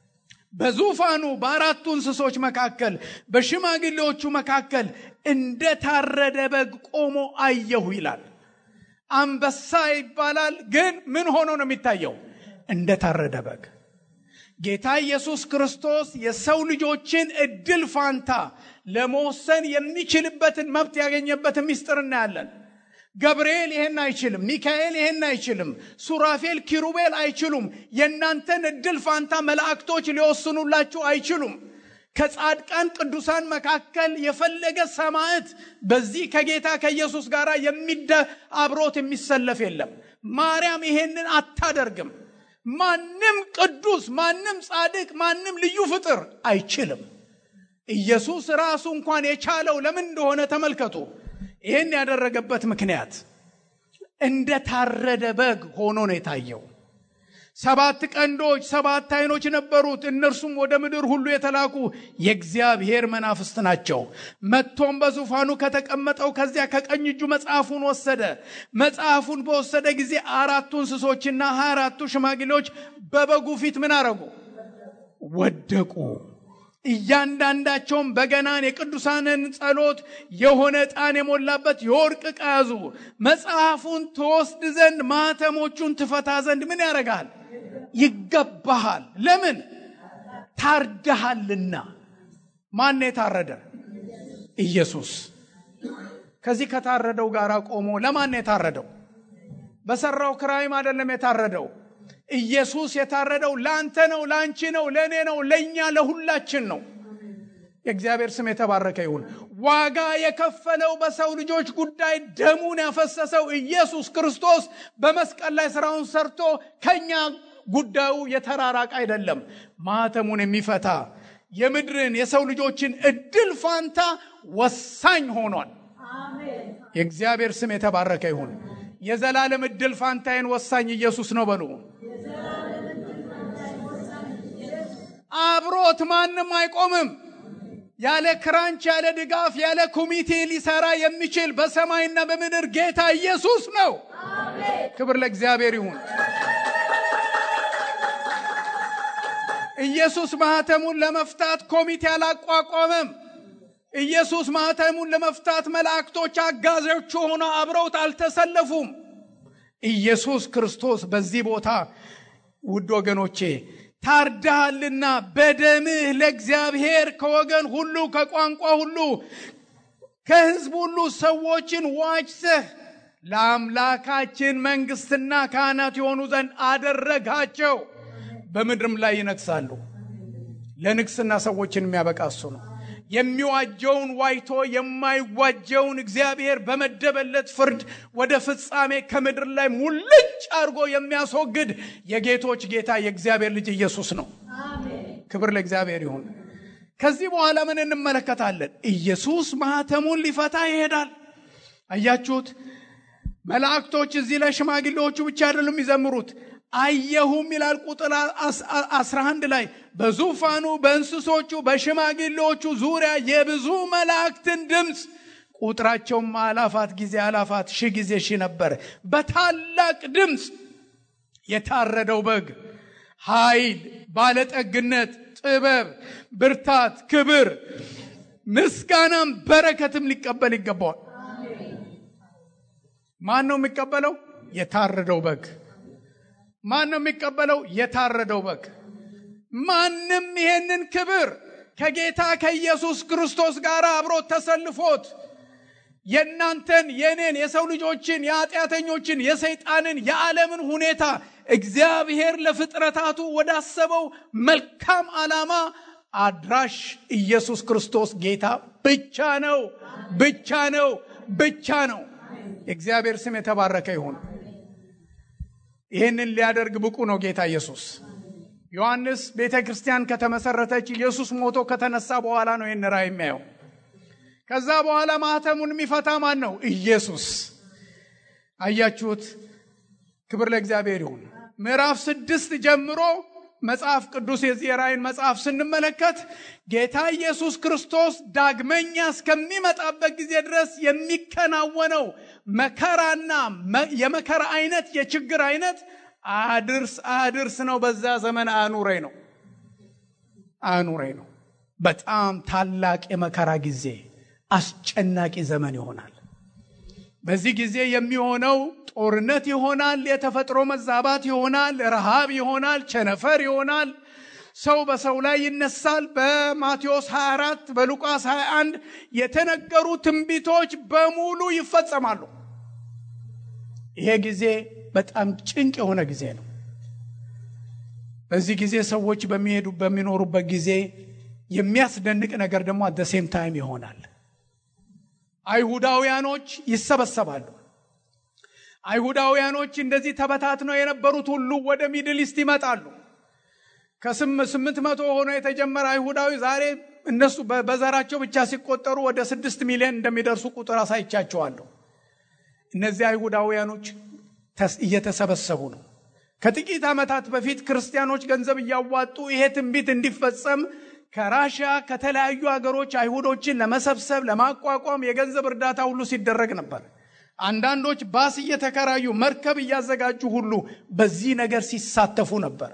በዙፋኑ በአራቱ እንስሶች መካከል በሽማግሌዎቹ መካከል እንደታረደ በግ ቆሞ አየሁ ይላል። አንበሳ ይባላል፣ ግን ምን ሆኖ ነው የሚታየው? እንደታረደ በግ። ጌታ ኢየሱስ ክርስቶስ የሰው ልጆችን እድል ፋንታ ለመወሰን የሚችልበትን መብት ያገኘበትን ምስጢር እናያለን። ገብርኤል ይሄን አይችልም። ሚካኤል ይሄን አይችልም። ሱራፌል፣ ኪሩቤል አይችሉም። የእናንተን እድል ፋንታ መላእክቶች ሊወስኑላችሁ አይችሉም። ከጻድቃን ቅዱሳን መካከል የፈለገ ሰማዕት በዚህ ከጌታ ከኢየሱስ ጋር የሚደ አብሮት የሚሰለፍ የለም። ማርያም ይሄንን አታደርግም። ማንም ቅዱስ፣ ማንም ጻድቅ፣ ማንም ልዩ ፍጥር አይችልም። ኢየሱስ ራሱ እንኳን የቻለው ለምን እንደሆነ ተመልከቱ። ይህን ያደረገበት ምክንያት እንደ ታረደ በግ ሆኖ ነው የታየው። ሰባት ቀንዶች፣ ሰባት ዓይኖች ነበሩት። እነርሱም ወደ ምድር ሁሉ የተላኩ የእግዚአብሔር መናፍስት ናቸው። መጥቶም በዙፋኑ ከተቀመጠው ከዚያ ከቀኝ እጁ መጽሐፉን ወሰደ። መጽሐፉን በወሰደ ጊዜ አራቱ እንስሶችና ሀያ አራቱ ሽማግሌዎች በበጉ ፊት ምን አረጉ? ወደቁ። እያንዳንዳቸውም በገናን የቅዱሳንን ጸሎት የሆነ ዕጣን የሞላበት የወርቅ ዕቃ ያዙ። መጽሐፉን ትወስድ ዘንድ ማኅተሞቹን ትፈታ ዘንድ ምን ያደርግሃል? ይገባሃል። ለምን? ታርደሃልና። ማን የታረደ? ኢየሱስ። ከዚህ ከታረደው ጋር ቆሞ ለማን የታረደው? በሰራው ክራይም አይደለም የታረደው ኢየሱስ የታረደው ለአንተ ነው፣ ለአንቺ ነው፣ ለእኔ ነው፣ ለእኛ ለሁላችን ነው። የእግዚአብሔር ስም የተባረከ ይሁን። ዋጋ የከፈለው በሰው ልጆች ጉዳይ ደሙን ያፈሰሰው ኢየሱስ ክርስቶስ በመስቀል ላይ ስራውን ሰርቶ ከኛ ጉዳዩ የተራራቅ አይደለም። ማህተሙን የሚፈታ የምድርን የሰው ልጆችን እድል ፋንታ ወሳኝ ሆኗል። የእግዚአብሔር ስም የተባረከ ይሁን። የዘላለም እድል ፋንታዬን ወሳኝ ኢየሱስ ነው በሉ። አብሮት ማንም አይቆምም። ያለ ክራንች፣ ያለ ድጋፍ፣ ያለ ኮሚቴ ሊሰራ የሚችል በሰማይና በምድር ጌታ ኢየሱስ ነው። ክብር ለእግዚአብሔር ይሁን። ኢየሱስ ማህተሙን ለመፍታት ኮሚቴ አላቋቋመም። ኢየሱስ ማህተሙን ለመፍታት መላእክቶች አጋዦቹ ሆነው አብረውት አልተሰለፉም። ኢየሱስ ክርስቶስ በዚህ ቦታ ውድ ወገኖቼ ታርዳሃልና በደምህ ለእግዚአብሔር ከወገን ሁሉ ከቋንቋ ሁሉ ከሕዝብ ሁሉ ሰዎችን ዋጅተህ ለአምላካችን መንግስትና ካህናት የሆኑ ዘንድ አደረጋቸው። በምድርም ላይ ይነግሳሉ። ለንግስና ሰዎችን የሚያበቃ እሱ ነው። የሚዋጀውን ዋይቶ የማይዋጀውን እግዚአብሔር በመደበለት ፍርድ ወደ ፍጻሜ ከምድር ላይ ሙልጭ አድርጎ የሚያስወግድ የጌቶች ጌታ የእግዚአብሔር ልጅ ኢየሱስ ነው። ክብር ለእግዚአብሔር ይሁን። ከዚህ በኋላ ምን እንመለከታለን? ኢየሱስ ማህተሙን ሊፈታ ይሄዳል። አያችሁት? መላእክቶች እዚህ ላይ ሽማግሌዎቹ ብቻ አይደሉም የሚዘምሩት አየሁም ይላል ቁጥር 11 ላይ በዙፋኑ በእንስሶቹ በሽማግሌዎቹ ዙሪያ የብዙ መላእክትን ድምፅ ቁጥራቸውም አላፋት ጊዜ አላፋት ሺህ ጊዜ ሺህ ነበር በታላቅ ድምፅ የታረደው በግ ኃይል ባለጠግነት ጥበብ ብርታት ክብር ምስጋናም በረከትም ሊቀበል ይገባዋል ማን ነው የሚቀበለው የታረደው በግ ማን ነው የሚቀበለው? የታረደው በግ። ማንም ይሄንን ክብር ከጌታ ከኢየሱስ ክርስቶስ ጋር አብሮ ተሰልፎት የእናንተን የእኔን የሰው ልጆችን የኃጢአተኞችን የሰይጣንን የዓለምን ሁኔታ እግዚአብሔር ለፍጥረታቱ ወዳሰበው መልካም ዓላማ አድራሽ ኢየሱስ ክርስቶስ ጌታ ብቻ ነው፣ ብቻ ነው፣ ብቻ ነው። የእግዚአብሔር ስም የተባረከ ይሁን። ይህንን ሊያደርግ ብቁ ነው ጌታ ኢየሱስ። ዮሐንስ ቤተ ክርስቲያን ከተመሰረተች ኢየሱስ ሞቶ ከተነሳ በኋላ ነው ይህን ራእይ የሚያየው። ከዛ በኋላ ማህተሙን የሚፈታ ማን ነው? ኢየሱስ። አያችሁት? ክብር ለእግዚአብሔር ይሁን። ምዕራፍ ስድስት ጀምሮ መጽሐፍ ቅዱስ የዚህ የራእይን መጽሐፍ ስንመለከት ጌታ ኢየሱስ ክርስቶስ ዳግመኛ እስከሚመጣበት ጊዜ ድረስ የሚከናወነው መከራና የመከራ አይነት የችግር አይነት አድርስ አድርስ ነው። በዛ ዘመን አኑረኝ ነው አኑረኝ ነው። በጣም ታላቅ የመከራ ጊዜ፣ አስጨናቂ ዘመን ይሆናል። በዚህ ጊዜ የሚሆነው ጦርነት ይሆናል፣ የተፈጥሮ መዛባት ይሆናል፣ ረሃብ ይሆናል፣ ቸነፈር ይሆናል። ሰው በሰው ላይ ይነሳል። በማቴዎስ 24 በሉቃስ 21 የተነገሩ ትንቢቶች በሙሉ ይፈጸማሉ። ይሄ ጊዜ በጣም ጭንቅ የሆነ ጊዜ ነው። በዚህ ጊዜ ሰዎች በሚሄዱ በሚኖሩበት ጊዜ የሚያስደንቅ ነገር ደግሞ አት ሴም ታይም ይሆናል። አይሁዳውያኖች ይሰበሰባሉ። አይሁዳውያኖች እንደዚህ ተበታትነው የነበሩት ሁሉ ወደ ሚድል ኢስት ይመጣሉ። ከስምንት መቶ ሆኖ የተጀመረ አይሁዳዊ ዛሬ እነሱ በዘራቸው ብቻ ሲቆጠሩ ወደ ስድስት ሚሊዮን እንደሚደርሱ ቁጥር አሳይቻቸዋለሁ። እነዚህ አይሁዳውያኖች እየተሰበሰቡ ነው። ከጥቂት ዓመታት በፊት ክርስቲያኖች ገንዘብ እያዋጡ ይሄ ትንቢት እንዲፈጸም ከራሽያ ከተለያዩ ሀገሮች አይሁዶችን ለመሰብሰብ ለማቋቋም የገንዘብ እርዳታ ሁሉ ሲደረግ ነበር። አንዳንዶች ባስ እየተከራዩ መርከብ እያዘጋጁ ሁሉ በዚህ ነገር ሲሳተፉ ነበር።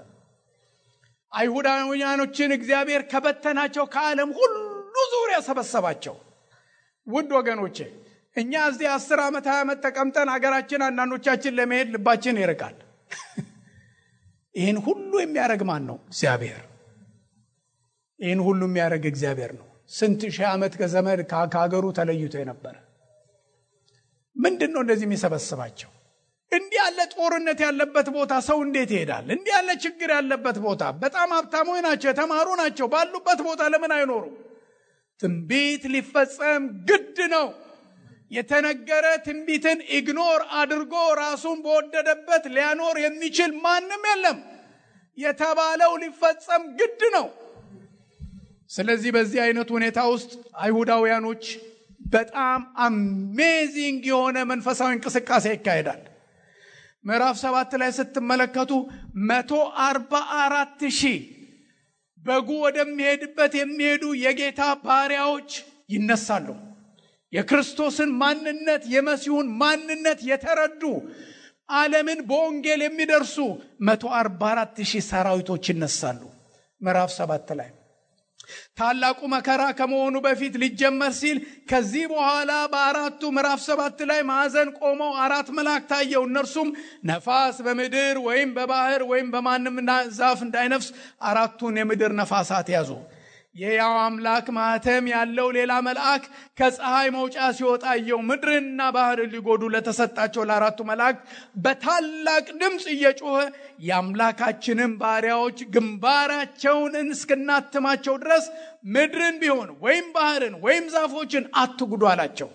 አይሁዳውያኖችን እግዚአብሔር ከበተናቸው ከዓለም ሁሉ ዙሪያ ሰበሰባቸው። ውድ ወገኖቼ እኛ እዚህ አስር ዓመት ሀያ ዓመት ተቀምጠን ሀገራችን አንዳንዶቻችን ለመሄድ ልባችን ይርቃል። ይህን ሁሉ የሚያደርግ ማን ነው? እግዚአብሔር። ይህን ሁሉ የሚያደርግ እግዚአብሔር ነው። ስንት ሺህ ዓመት ከዘመድ ከሀገሩ ተለይቶ የነበረ ምንድን ነው እንደዚህ የሚሰበስባቸው? እንዲህ ያለ ጦርነት ያለበት ቦታ ሰው እንዴት ይሄዳል? እንዲህ ያለ ችግር ያለበት ቦታ በጣም ሀብታሞች ናቸው፣ የተማሩ ናቸው። ባሉበት ቦታ ለምን አይኖሩም? ትንቢት ሊፈጸም ግድ ነው። የተነገረ ትንቢትን ኢግኖር አድርጎ ራሱን በወደደበት ሊያኖር የሚችል ማንም የለም። የተባለው ሊፈጸም ግድ ነው። ስለዚህ በዚህ አይነት ሁኔታ ውስጥ አይሁዳውያኖች በጣም አሜዚንግ የሆነ መንፈሳዊ እንቅስቃሴ ይካሄዳል። ምዕራፍ ሰባት ላይ ስትመለከቱ መቶ አርባ አራት ሺህ በጉ ወደሚሄድበት የሚሄዱ የጌታ ባሪያዎች ይነሳሉ። የክርስቶስን ማንነት የመሲሁን ማንነት የተረዱ ዓለምን በወንጌል የሚደርሱ መቶ አርባ አራት ሺህ ሰራዊቶች ይነሳሉ። ምዕራፍ ሰባት ላይ ታላቁ መከራ ከመሆኑ በፊት ሊጀመር ሲል ከዚህ በኋላ በአራቱ ምዕራፍ ሰባት ላይ ማዕዘን ቆመው አራት መልአክ ታየው። እነርሱም ነፋስ በምድር ወይም በባህር ወይም በማንም ዛፍ እንዳይነፍስ አራቱን የምድር ነፋሳት ያዙ። የያው አምላክ ማህተም ያለው ሌላ መልአክ ከፀሐይ መውጫ ሲወጣ አየው። ምድርንና ባህርን ሊጎዱ ለተሰጣቸው ለአራቱ መላእክት በታላቅ ድምፅ እየጮኸ የአምላካችንን ባሪያዎች ግንባራቸውን እስክናትማቸው ድረስ ምድርን ቢሆን ወይም ባህርን ወይም ዛፎችን አትጉዱ አላቸው።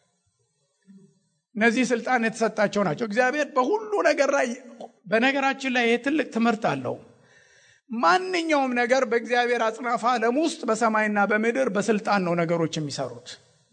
እነዚህ ስልጣን የተሰጣቸው ናቸው። እግዚአብሔር በሁሉ ነገር ላይ በነገራችን ላይ ይህ ትልቅ ትምህርት አለው። ማንኛውም ነገር በእግዚአብሔር አጽናፈ ዓለም ውስጥ በሰማይና በምድር በስልጣን ነው ነገሮች የሚሰሩት።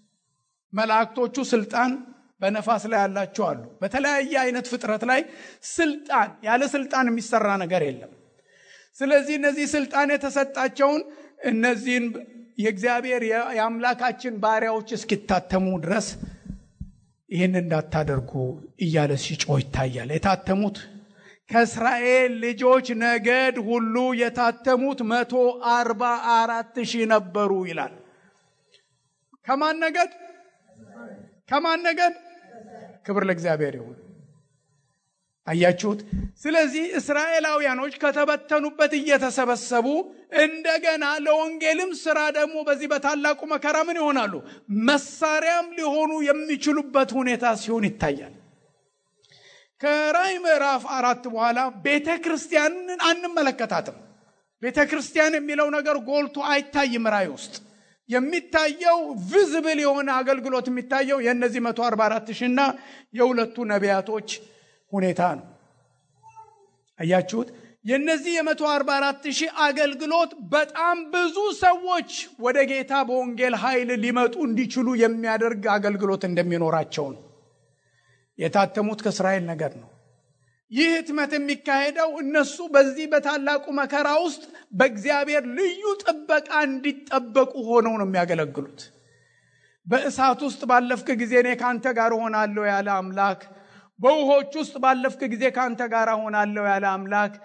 መላእክቶቹ ስልጣን በነፋስ ላይ ያላቸው አሉ። በተለያየ አይነት ፍጥረት ላይ ስልጣን ያለ ስልጣን የሚሰራ ነገር የለም። ስለዚህ እነዚህ ስልጣን የተሰጣቸውን እነዚህን የእግዚአብሔር የአምላካችን ባሪያዎች እስኪታተሙ ድረስ ይህን እንዳታደርጉ እያለ ሲጮህ ይታያል። የታተሙት ከእስራኤል ልጆች ነገድ ሁሉ የታተሙት መቶ አርባ አራት ሺህ ነበሩ ይላል። ከማን ነገድ? ከማን ነገድ? ክብር ለእግዚአብሔር ይሁን። አያችሁት? ስለዚህ እስራኤላውያኖች ከተበተኑበት እየተሰበሰቡ እንደገና ለወንጌልም ስራ ደግሞ በዚህ በታላቁ መከራ ምን ይሆናሉ? መሳሪያም ሊሆኑ የሚችሉበት ሁኔታ ሲሆን ይታያል። ከራእይ ምዕራፍ አራት በኋላ ቤተ ክርስቲያንን አንመለከታትም። ቤተ ክርስቲያን የሚለው ነገር ጎልቶ አይታይም። ራእይ ውስጥ የሚታየው ቪዝብል የሆነ አገልግሎት የሚታየው የእነዚህ 144 ሺና የሁለቱ ነቢያቶች ሁኔታ ነው። አያችሁት? የእነዚህ የ144 ሺህ አገልግሎት በጣም ብዙ ሰዎች ወደ ጌታ በወንጌል ኃይል ሊመጡ እንዲችሉ የሚያደርግ አገልግሎት እንደሚኖራቸው ነው። የታተሙት ከእስራኤል ነገር ነው። ይህ ህትመት የሚካሄደው እነሱ በዚህ በታላቁ መከራ ውስጥ በእግዚአብሔር ልዩ ጥበቃ እንዲጠበቁ ሆነው ነው የሚያገለግሉት። በእሳት ውስጥ ባለፍክ ጊዜ እኔ ከአንተ ጋር እሆናለሁ ያለ አምላክ፣ በውሆች ውስጥ ባለፍክ ጊዜ ከአንተ ጋር እሆናለሁ ያለ አምላክ፣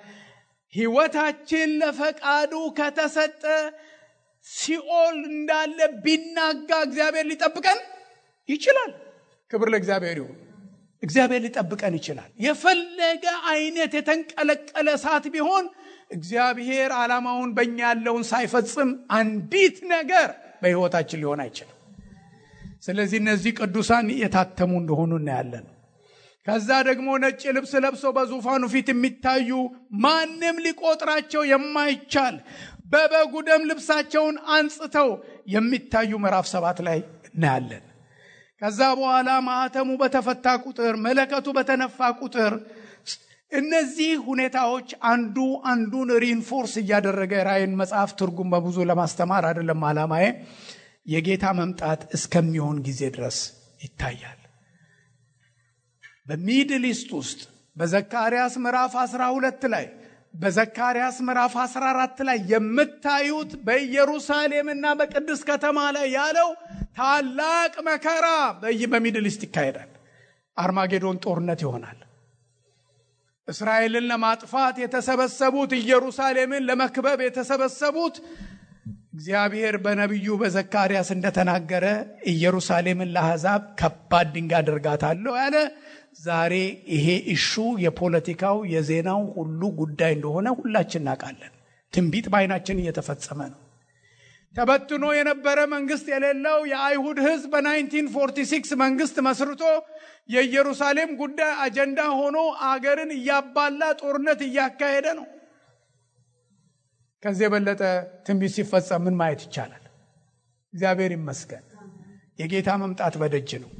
ህይወታችን ለፈቃዱ ከተሰጠ ሲኦል እንዳለ ቢናጋ እግዚአብሔር ሊጠብቀን ይችላል። ክብር ለእግዚአብሔር ይሁን። እግዚአብሔር ሊጠብቀን ይችላል። የፈለገ አይነት የተንቀለቀለ እሳት ቢሆን እግዚአብሔር ዓላማውን በእኛ ያለውን ሳይፈጽም አንዲት ነገር በሕይወታችን ሊሆን አይችልም። ስለዚህ እነዚህ ቅዱሳን የታተሙ እንደሆኑ እናያለን። ከዛ ደግሞ ነጭ ልብስ ለብሰው በዙፋኑ ፊት የሚታዩ ማንም ሊቆጥራቸው የማይቻል በበጉ ደም ልብሳቸውን አንጽተው የሚታዩ ምዕራፍ ሰባት ላይ እናያለን። ከዛ በኋላ ማህተሙ በተፈታ ቁጥር መለከቱ በተነፋ ቁጥር እነዚህ ሁኔታዎች አንዱ አንዱን ሪንፎርስ እያደረገ ራእይን መጽሐፍ ትርጉም በብዙ ለማስተማር አይደለም ዓላማዬ፣ የጌታ መምጣት እስከሚሆን ጊዜ ድረስ ይታያል። በሚድል ኢስት ውስጥ በዘካርያስ ምዕራፍ 12 ላይ በዘካርያስ ምዕራፍ 14 ላይ የምታዩት በኢየሩሳሌምና በቅድስት ከተማ ላይ ያለው ታላቅ መከራ በሚድል ኢስት ይካሄዳል። አርማጌዶን ጦርነት ይሆናል። እስራኤልን ለማጥፋት የተሰበሰቡት ኢየሩሳሌምን ለመክበብ የተሰበሰቡት እግዚአብሔር በነቢዩ በዘካርያስ እንደተናገረ ኢየሩሳሌምን ለአሕዛብ ከባድ ድንጋይ አደርጋታለሁ ያለ ዛሬ ይሄ እሹ የፖለቲካው የዜናው ሁሉ ጉዳይ እንደሆነ ሁላችን እናውቃለን። ትንቢት በዓይናችን እየተፈጸመ ነው። ተበትኖ የነበረ መንግስት የሌለው የአይሁድ ሕዝብ በ1946 መንግስት መስርቶ የኢየሩሳሌም ጉዳይ አጀንዳ ሆኖ አገርን እያባላ ጦርነት እያካሄደ ነው። ከዚህ የበለጠ ትንቢት ሲፈጸም ምን ማየት ይቻላል? እግዚአብሔር ይመስገን። የጌታ መምጣት በደጅ ነው።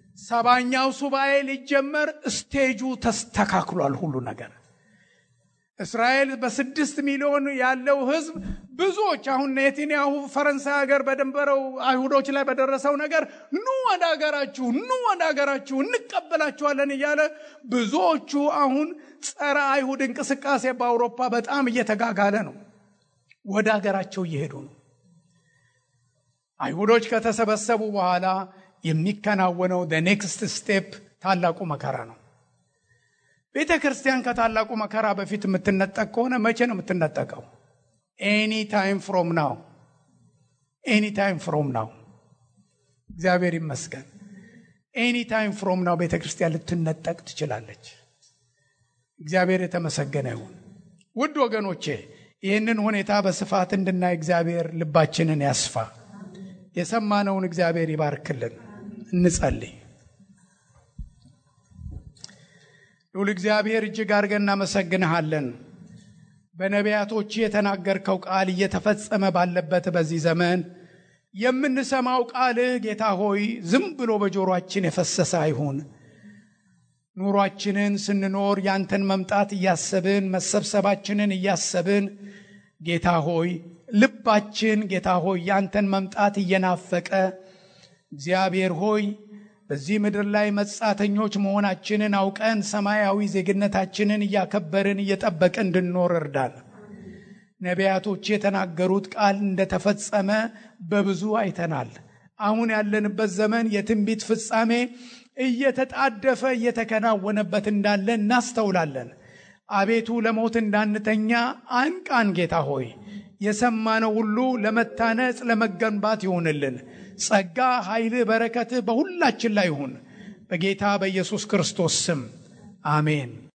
ሰባኛው ሱባኤ ሊጀመር ስቴጁ ተስተካክሏል። ሁሉ ነገር እስራኤል በስድስት ሚሊዮን ያለው ህዝብ ብዙዎች አሁን ኔትንያሁ ፈረንሳይ ሀገር በደንበረው አይሁዶች ላይ በደረሰው ነገር ኑ ወደ ሀገራችሁ ኑ ወደ ሀገራችሁ እንቀበላችኋለን እያለ ብዙዎቹ አሁን ጸረ አይሁድ እንቅስቃሴ በአውሮፓ በጣም እየተጋጋለ ነው። ወደ ሀገራቸው እየሄዱ ነው። አይሁዶች ከተሰበሰቡ በኋላ የሚከናወነው ኔክስት ስቴፕ ታላቁ መከራ ነው። ቤተ ክርስቲያን ከታላቁ መከራ በፊት የምትነጠቅ ከሆነ መቼ ነው የምትነጠቀው? ኤኒ ታይም ፍሮም ናው፣ ኤኒ ታይም ፍሮም ናው። እግዚአብሔር ይመስገን። ኤኒ ታይም ፍሮም ናው ቤተ ክርስቲያን ልትነጠቅ ትችላለች። እግዚአብሔር የተመሰገነ ይሁን። ውድ ወገኖቼ ይህንን ሁኔታ በስፋት እንድናይ እግዚአብሔር ልባችንን ያስፋ። የሰማነውን እግዚአብሔር ይባርክልን። እንጸልይ። ልዑል እግዚአብሔር እጅግ አድርገን እናመሰግንሃለን። በነቢያቶች የተናገርከው ቃል እየተፈጸመ ባለበት በዚህ ዘመን የምንሰማው ቃልህ ጌታ ሆይ ዝም ብሎ በጆሮአችን የፈሰሰ አይሁን። ኑሯችንን ስንኖር ያንተን መምጣት እያሰብን መሰብሰባችንን እያሰብን ጌታ ሆይ ልባችን ጌታ ሆይ ያንተን መምጣት እየናፈቀ እግዚአብሔር ሆይ በዚህ ምድር ላይ መጻተኞች መሆናችንን አውቀን ሰማያዊ ዜግነታችንን እያከበርን እየጠበቅን እንድንኖር እርዳን። ነቢያቶች የተናገሩት ቃል እንደተፈጸመ በብዙ አይተናል። አሁን ያለንበት ዘመን የትንቢት ፍጻሜ እየተጣደፈ እየተከናወነበት እንዳለ እናስተውላለን። አቤቱ ለሞት እንዳንተኛ አንቃን ጌታ ሆይ የሰማነው ሁሉ ለመታነጽ ለመገንባት ይሁንልን። ጸጋ፣ ኃይልህ፣ በረከትህ በሁላችን ላይ ይሁን። በጌታ በኢየሱስ ክርስቶስ ስም አሜን።